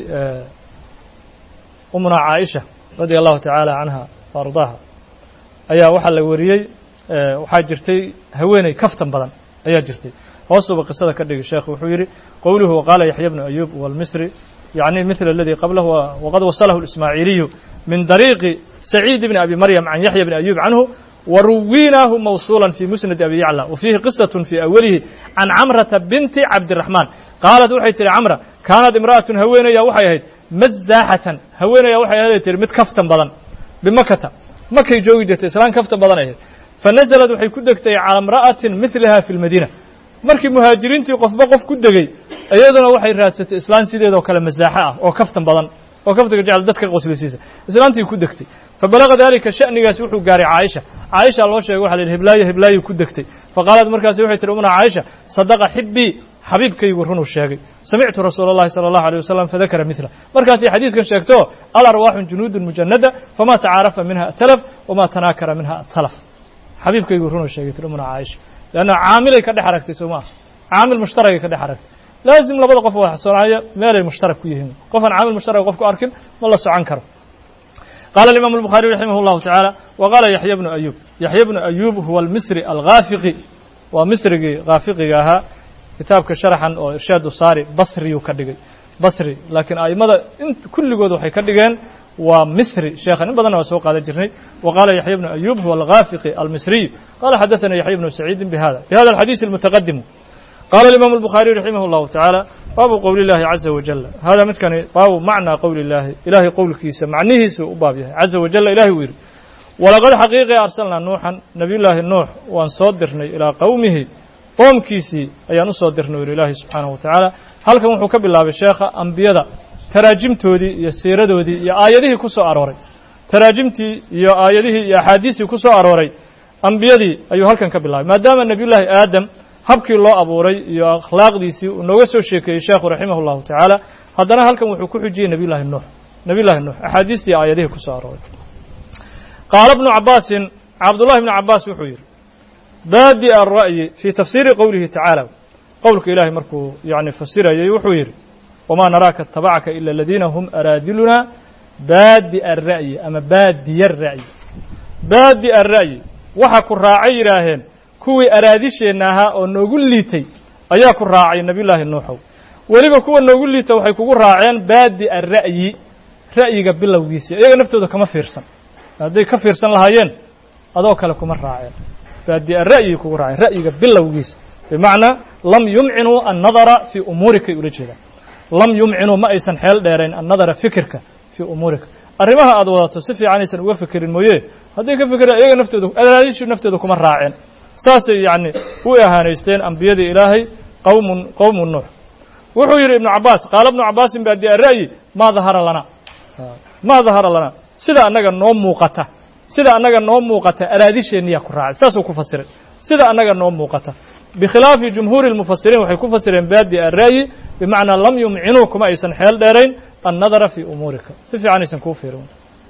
umuna caaisha radia allahu tacaala canha ardaaha ayaa waxaa la wariyey waxaa jirtay haweeney kaftan badan ayaa jirtay hoosuba qisada ka dhigi sheekh wuxuu yidhi qowluhu waqaala yaxya bnu ayub walmisri yacni mithla aladii qablahu waqad wasalahu اlismaaciiliyu min dariiqi saciid bni abi maryam can yaxya bni ayub canhu waruwinaahu mawsuula fi musnad abi yacla wa fiihi qisat fii awalihi can camrata binti cabdiraxmaan qaalat waxay tihi camra kaanat imra'atun haweenaya waxay ahayd mazaaxatan haweenaya waxay ahayd tihi mid kaftan badan bimakata makay joogi jirtay islaan kafta badan ahayd fa nasalad waxay ku degtay calaa imra'atin midlaha fi lmadiina markii muhaajiriintii qofba qof ku degey iyaduna waxay raadsatay islaan sideedoo kale masaaxo ah oo kaftan badan oo kaftaga jecel dadka qoslisiisa islaantii ku degtay fa balaga dalika sha'nigaasi wuxuu gaaray caaisha caaisha loo sheegay waxa la yidhi hiblaayo hiblaayo ku degtay fa qaalat markaasi waxay tihi umna caaisha sadaqa xibii xabiibkaygu runuu sheegay samictu rasuula اllahi salى اllahu alيه wasalam fadakara mila markaasay xadiiskan sheegto alarwaaxu junuudun mujanada fama tacaarafa minha atalaf wama tanaakara minha atalaf xabiibkaygu runuu sheegay tir umna caaisha leanna caamilay ka dhex aragtay soo maa caamil mushtaragay ka dhex aragtay laazim labada qof wax soconaya meelay mushtarak ku yihiin qofaan caamil mushtarag qof ku arkin ma la socon karo qala الimam الbukhaariي raximah اllahu taعaalى wa qaala yaxya bnu ayub yaxya bnu ayub huwa almisri alghaafiqi waa misrigii khaafiqiga ahaa kitaabka sharaxan oo irshaadu saari basriyuu ka dhigay basri laakiin a'immada in kulligood waxay ka dhigeen waa misri sheekhan in badanna waa soo qaadan jirnay wa qaala yaxya bnu ayub huwa alghaafiqi almisriy qala xadaثana yaxya bnu saciidin bihada bihada alxadiiث almutaqadimu qala الimam الbukhaariي raximah اllahu taعaalى baabu qowli اllahi caza wajal hada midkani baabu macnaa qowli اllahi ilahay qowlkiisa macnihiisu u baab yahay caza wajala ilahi uu yidhi walaqad xaqiiqi arsalnaa nuuxan nabiyullaahi nuux waan soo dirnay ilaa qowmihi qoomkiisii ayaan u soo dirnay uri ilaahi subxaanahu wa tacaala halkan wuxuu ka bilaabay sheekha ambiyada taraajimtoodii iyo siiradoodii iyo aayadihii ku soo arooray taraajimtii iyo aayadihii iyo axaadiistii ku soo arooray ambiyadii ayuu halkan ka bilaabay maadaama nebiyullaahi aadam habkii loo abuuray iyo akhlaaqdiisii uu nooga soo sheekeeyey sheekhu raximah اllahu tacaala haddana halkan wuxuu ku xujiyey nebiyullahi nuux nebiyullahi nuux axaadiistii iyo aayadihii ku soo arooray qaala bnu cabaasin cabdullahi bnu cabaas wuxuu yidhi baadi alra'yi fii tafsiiri qowlihi tacaala qowlka ilaahay markuu yani fasirayay wuxuu yidhi wamaa naraaka tabacaka ila aladiina hum araadiluna baadi alra'yi ama baadiya ara'yi baadi alra'yi waxa ku raacay yidhaaheen kuwii araadisheenna ahaa oo noogu liitay ayaa ku raacay nebiyullaahi nuuxow weliba kuwa noogu liita waxay kugu raaceen baadi alra'yi ra'yiga bilowgiisa iyaga naftooda kama fiirsan hadday ka fiirsan lahaayeen adoo kale kuma raaceen baadi'a ra'yigay kugu raaceen ra'yiga bilowgiisa bimacnaa lam yumcinuu annadara fii umuurikay ula jeedaan lam yumcinuu ma aysan xeel dheerayn annadara fikirka fii umuurika arrimaha aad wadato si fiican aysan uga fikirin mooye hadday ka fikiraan iyaga naftooda adaadiishu naftooda kuma raaceen saasay yacni u ahaanaysteen ambiyadii ilaahay qowmun qowmu nuux wuxuu yidhi ibnu cabaas qaala ibnu cabaasin baadi'a ra'yi maa dahara lana maa dahara lana sida annaga noo muuqata sida annaga noo muuqata araadisheenniyaa ku raacay saasuu ku fasiray sida annaga noo muuqata bikhilaafi jumhuuri اlmufasiriin waxay ku fasireen baadi ara'yi bimacnaa lam yumcinuu kuma aysan xeel dheerayn annadara fii umuurika si fiican aysan kuu fiirin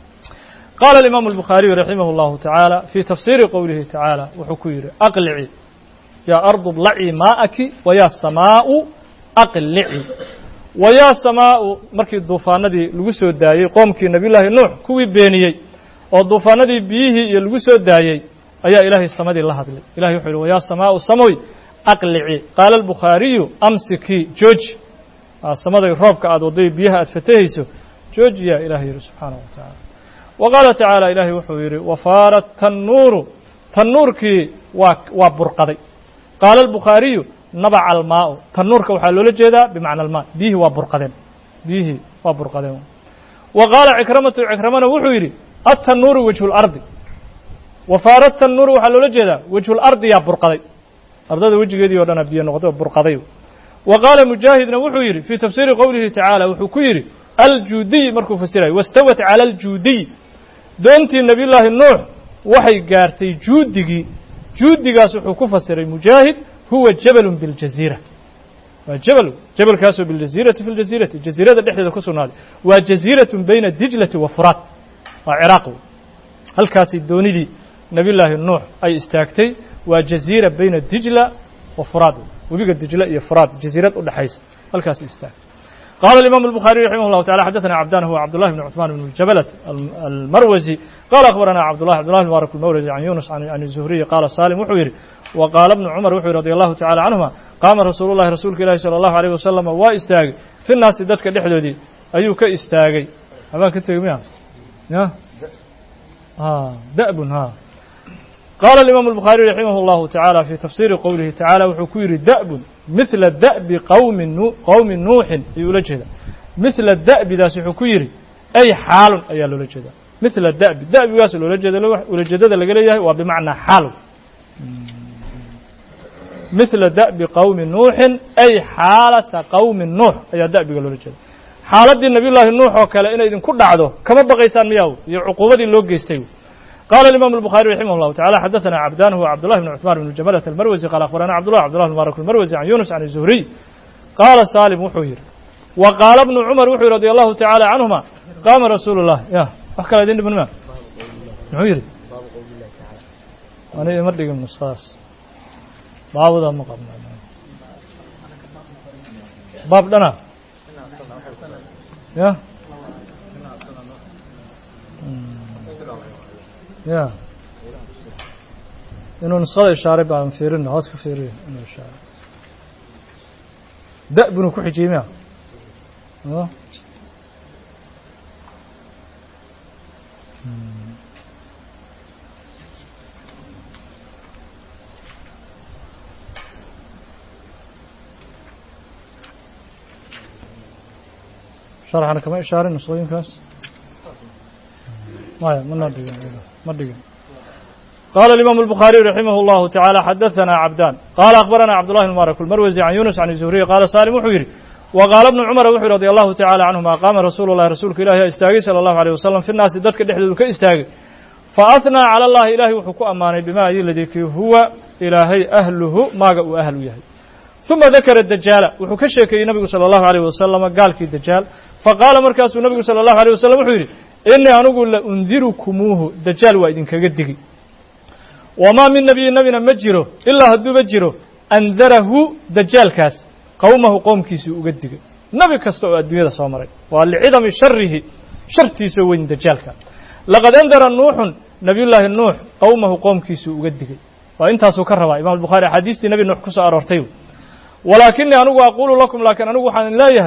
qaala alimaamu albukhaariyu raximah اllahu tacaala fii tafsiiri qowlihi tacaala wuxuu ku yidhi aqlici yaa ardu blacii maa'aki wayaa samaa'u aqlici wayaa samaa'u markii duufaanadii lagu soo daayey qoomkii nebiyullaahi nuux kuwii beeniyey oo duufaanadii biyihii iyo lagu soo daayey ayaa ilaahay samadii la hadlay ilahay wuxuu yidhi wayaa samaa'u samoy aqlici qaala albukhaariyu amsikii jooji samaday roobka aad wadday biyaha aad fatahayso joojiyaa ilahay yidhi subxaanahu wa tacaala wa qaala tacaala ilaahay wuxuu yidhi wafaarat tannuuru tannuurkii waa waa burqaday qaala albukhaariyu nabaca almaa'u tannuurka waxaa loola jeedaa bimacna almaa biyihii waa burqadeen biyihii waa burqadeen wa qaala cikramatu cikramana wuxuu yidhi atannuuru wejhu lardi wafaara tannuuru waxaa loola jeedaa wejhulardi yaa burqaday ardada wejigeedii o dhana biyo noqday oo burqaday wa qaala mujaahidna wuxuu yidhi fii tafsiiri qowlihi tacaala wuxuu ku yidhi aljuudiy markuu fasirayo wastawat cala aljuudiy doontii nebiyullaahi nuux waxay gaartay juudigii juudigaas wuxuu ku fasiray mujaahid huwa jabalun biljaziira waa jabal jabalkaasoo biljaziirati fi ljaziirati jaziirada dhexdeeda ku sugnaaday waa jaziiratun bayna dijlati wa furaat waa ciraaq wey halkaasay doonidii nebiyullaahi nuux ay istaagtay waa jaziira bayna dijla wa furaad webiga dijla iyo furaad jaziirad u dhexaysa halkaasay istaagtay قال الإمام البخاري رحمه الله تعالى حدثنا عبدان هو عبد الله بن عثمان بن الجبلة المروزي قال أخبرنا عبد الله عبد الله المبارك المروزي عن يونس عن, عن الزهري قال سالم وحويري وقال ابن عمر وحويري رضي الله تعالى عنهما قام رسول الله رسولك الله صلى الله عليه وسلم واستاغي في الناس دتك دحدودي أيو كاستاغي أبا كنت يا يا ها دأب ها قال الإمام البخاري رحمه الله تعالى في تفسير قوله تعالى وحكير دأب مثل دأب قوم نو قوم نوح يولجه مثل الدأب ذا سحكير أي حال أي لولجه مثل الدأب الدأب ياس لولجه لولجه ذا لقليه وبمعنى حال مثل دأب قوم نوح أي حالة قوم نوح أي دأب لولجه xaaladdii nabiyullaahi nuux oo kale inay idinku dhacdo kama baqaysaan miyaw iyo cuquubadii loo geystay قال الإمام البخاري رحمه الله تعالى حدثنا عبدان هو عبد الله بن عثمان بن جملة المروزي قال أخبرنا عبد الله عبد الله المبارك المروزي عن يونس عن الزهري قال سالم وحوير وقال ابن عمر وحوير رضي الله تعالى عنهما قام رسول الله يا أحكى لدين ابن ما نعوير أنا يمرق من الصاص باب ذا مقام باب لنا يا ya inuu nusqada ishaaray baan fiirin hoos ka fiiriyo inuu ishaaray da bunuu ku xijiyey miya sharxana kama ishaarin nusqooyinkaas maya mana dhigin ما dhigin قال الإمام البخاري رحمه الله تعالى حدثنا عبدان قال أخبرنا عبد الله المبارك المروزي عن يونس عن الزهري قال سالم وحيري وقال ابن عمر وحي رضي الله تعالى عنهما قام رسول الله رسولك إلهي استاغي صلى الله عليه وسلم في الناس دتك دحدود كاستاغي فأثنى على الله إلهي وحكو أماني بما الذي هو إلهي أهله ما قو أهل يهي ثم ذكر الدجال وحو كشيكي النبي صلى الله عليه وسلم قال كي الدجال فقال مركز النبي صلى الله عليه وسلم وحيري إني أنقو لأنذركموه دجال وإذن كقدقي وما من نبي نبينا مجره إلا هدو مجره أنذره دجال كاس قومه قوم كيسي أقدقي نبي كستو الدنيا صامري ولعظم شره شرتي سوين دجال كان لقد أنذر نوح نبي الله النوح قومه قوم كيسي أقدقي وإنت سكرها إمام البخاري حديث نبي نوح كسو أرورتيو ولكني أنقو أقول لكم لكن أنقو حان لا يهي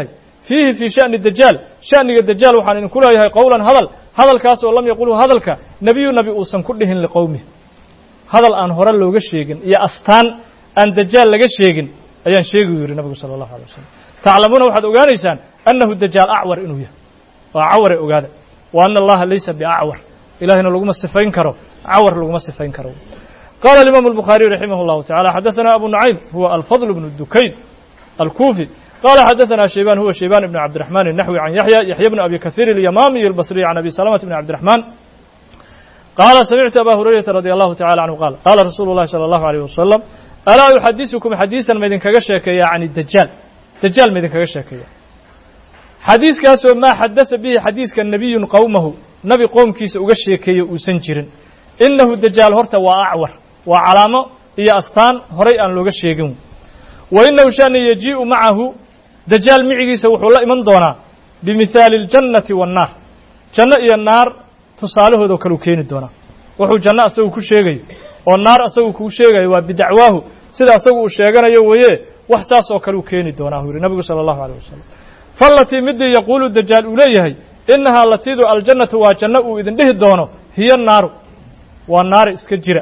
fiihi fii sha'ni dajaal sha'niga dajaal waxaan idinku leeyahay qowlan hadal hadalkaas oo lam yaqulhu hadalka nebiyu nabi uusan ku dhihin liqowmi hadal aan hore looga sheegin iyo astaan aan dajaal laga sheegin ayaan sheegi u yidhi nabigu sala allahu alay wasalam taclamuuna waxaad ogaanaysaan annahu dajaal acwar inuu yahay waa caware ogaada wa ana allaha laysa biacwar ilahina laguma sifayn karo cawar laguma sifayn karo qala alimam الbukhariي raximah اllahu tacala xadaثana abu nucaym huwa alfadl bnu dukayn alkufi qala xadaثana shayban huwa shayban ibn cabdiرaحman الnaxwi can yaxya yaxya bn abi kaثيr اlyamamiy اlbصriy can abi salamaة bn cabdiرaحman qala samictu aba hurayrata radي allahu tacala canhu qaal qala rasuulu اllahi salى اllahu عalيه wasalam alaa uxadisukum xadiisan maydinkaga sheekeeya can dajaal dajaal maydinkaga sheekeeya xadiiskaasoo maa xadasa bihi xadiiska nabiyun qowmahu nabi qoomkiisa uga sheekeeye uusan jirin inahu dajaal horta waa acwar waa calaamo iyo astaan horay aan looga sheegin wa inahu shani yajii'u macahu dajaal micigiisa wuxuu la iman doonaa bimihaali اljannati waannaar janno iyo naar tusaalahoodao kaleu keeni doonaa wuxuu janno asagu ku sheegayo oo naar asagu kuu sheegayo waa bidacwaahu sida asagu uu sheeganayo weeye wax saas oo kale uu keeni doonaa uu yihi nabigu salى اllahu alيه wasalam faalatii midii yaquulu dajaal uu leeyahay inahaa latiidu aljannatu waa janno uu idin dhihi doono hiyo naaru waa naara iska jira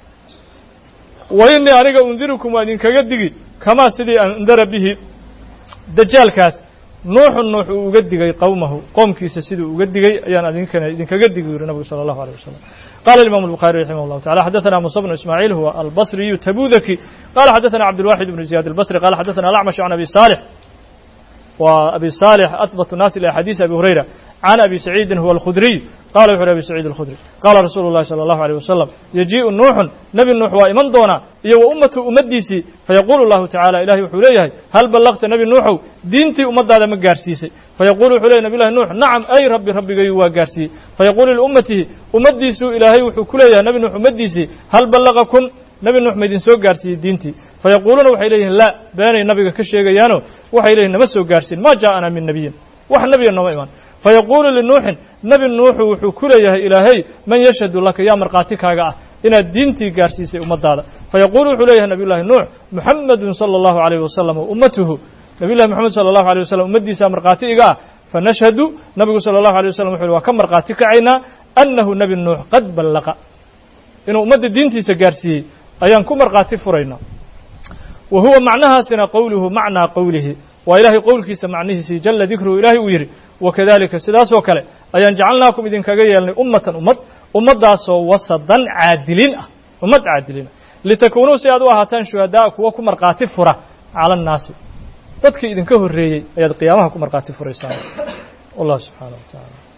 wa innii aniga undirukum waa idinkaga digi kamaa sidii andara bihi dajaalkaas nuuxu nuux uu uga digay qowmahu qoomkiisa siduu uga digay ayaan idinkana idinkaga digi yuri nabigu salى allahu alيه wasalam qala imam الbuخarي raximah اllahu tacala xadaثana musa bnu ismaaciil huwa albصriyu tabudaki qala xadaثana cabdالwaxid bnu ziyad الbصri qala xadaثana alacmash can abi salix wa abi salix ahbat الnaas ilى xadiisi abi hurayra can abi saciidin huwa alkhudriy qala wuxu uhi abi saciid alkhudri qaala rasuulu اllahi salى allahu alيyh wasalam yajiiءu nuuxun nebi nuux waa iman doonaa iyo wa ummatu ummaddiisii fayaquulu llahu tacala ilahay wuxuu leeyahay hal ballaqta nebi nuuxow diintii ummaddaada ma gaarsiisay fayaqulu wuxuu leyahy nabi llahi nuux nacam ay rabbi rabbigayu waa gaarsiiyey fayaqulu liummatihi ummaddiisuu ilaahay wuxuu ku leeyahay nebi nuux ummaddiisii hal ballaqakum nebi nuux ma idin soo gaarsiiyey diintii fayaquuluuna waxay leeyihin laa beenay nabiga ka sheegayaano waxay leeyihin nama soo gaarsiin ma ja'ana min nebiyin wax nebiya nooma iman fayaquulu linuuxin nebi nuuxu wuxuu ku leeyahay ilaahay man yashhadu laka yaa markhaati kaaga ah inaad diintii gaarsiisay ummaddaada fayaquulu wuxuu leeyahay nabiy llahi nuux muxamedun sala allahu alayh wasalam wa ummatuhu nabiy llahi moxamed sala allahu alيh wasalam ummaddiisaa markhaati iga ah fanashhadu nabigu sala allahu alيh wasalam wuxu uhi waa ka markhaati kacaynaa annahu nebi nuux qad ballaqa inuu ummadda diintiisa gaarsiiyey ayaan ku markhaati furaynaa wa huwa macnahaasina qowluhu macnaa qowlihi waa ilaahay qowlkiisa macnihiisii jala dikruhu ilaahay uu yidhi wakadalika sidaasoo kale ayaan jacalnaakum idinkaga yeelnay ummatan ummad ummaddaasoo wasadan caadiliin ah ummad caadiliin ah litakuunuu si aad u ahaataan shuhadaa kuwa ku markhaati fura cala annaasi dadkii idinka horreeyey ayaad qiyaamaha ku markhaati furaysaan wallah subxaana wa tacaala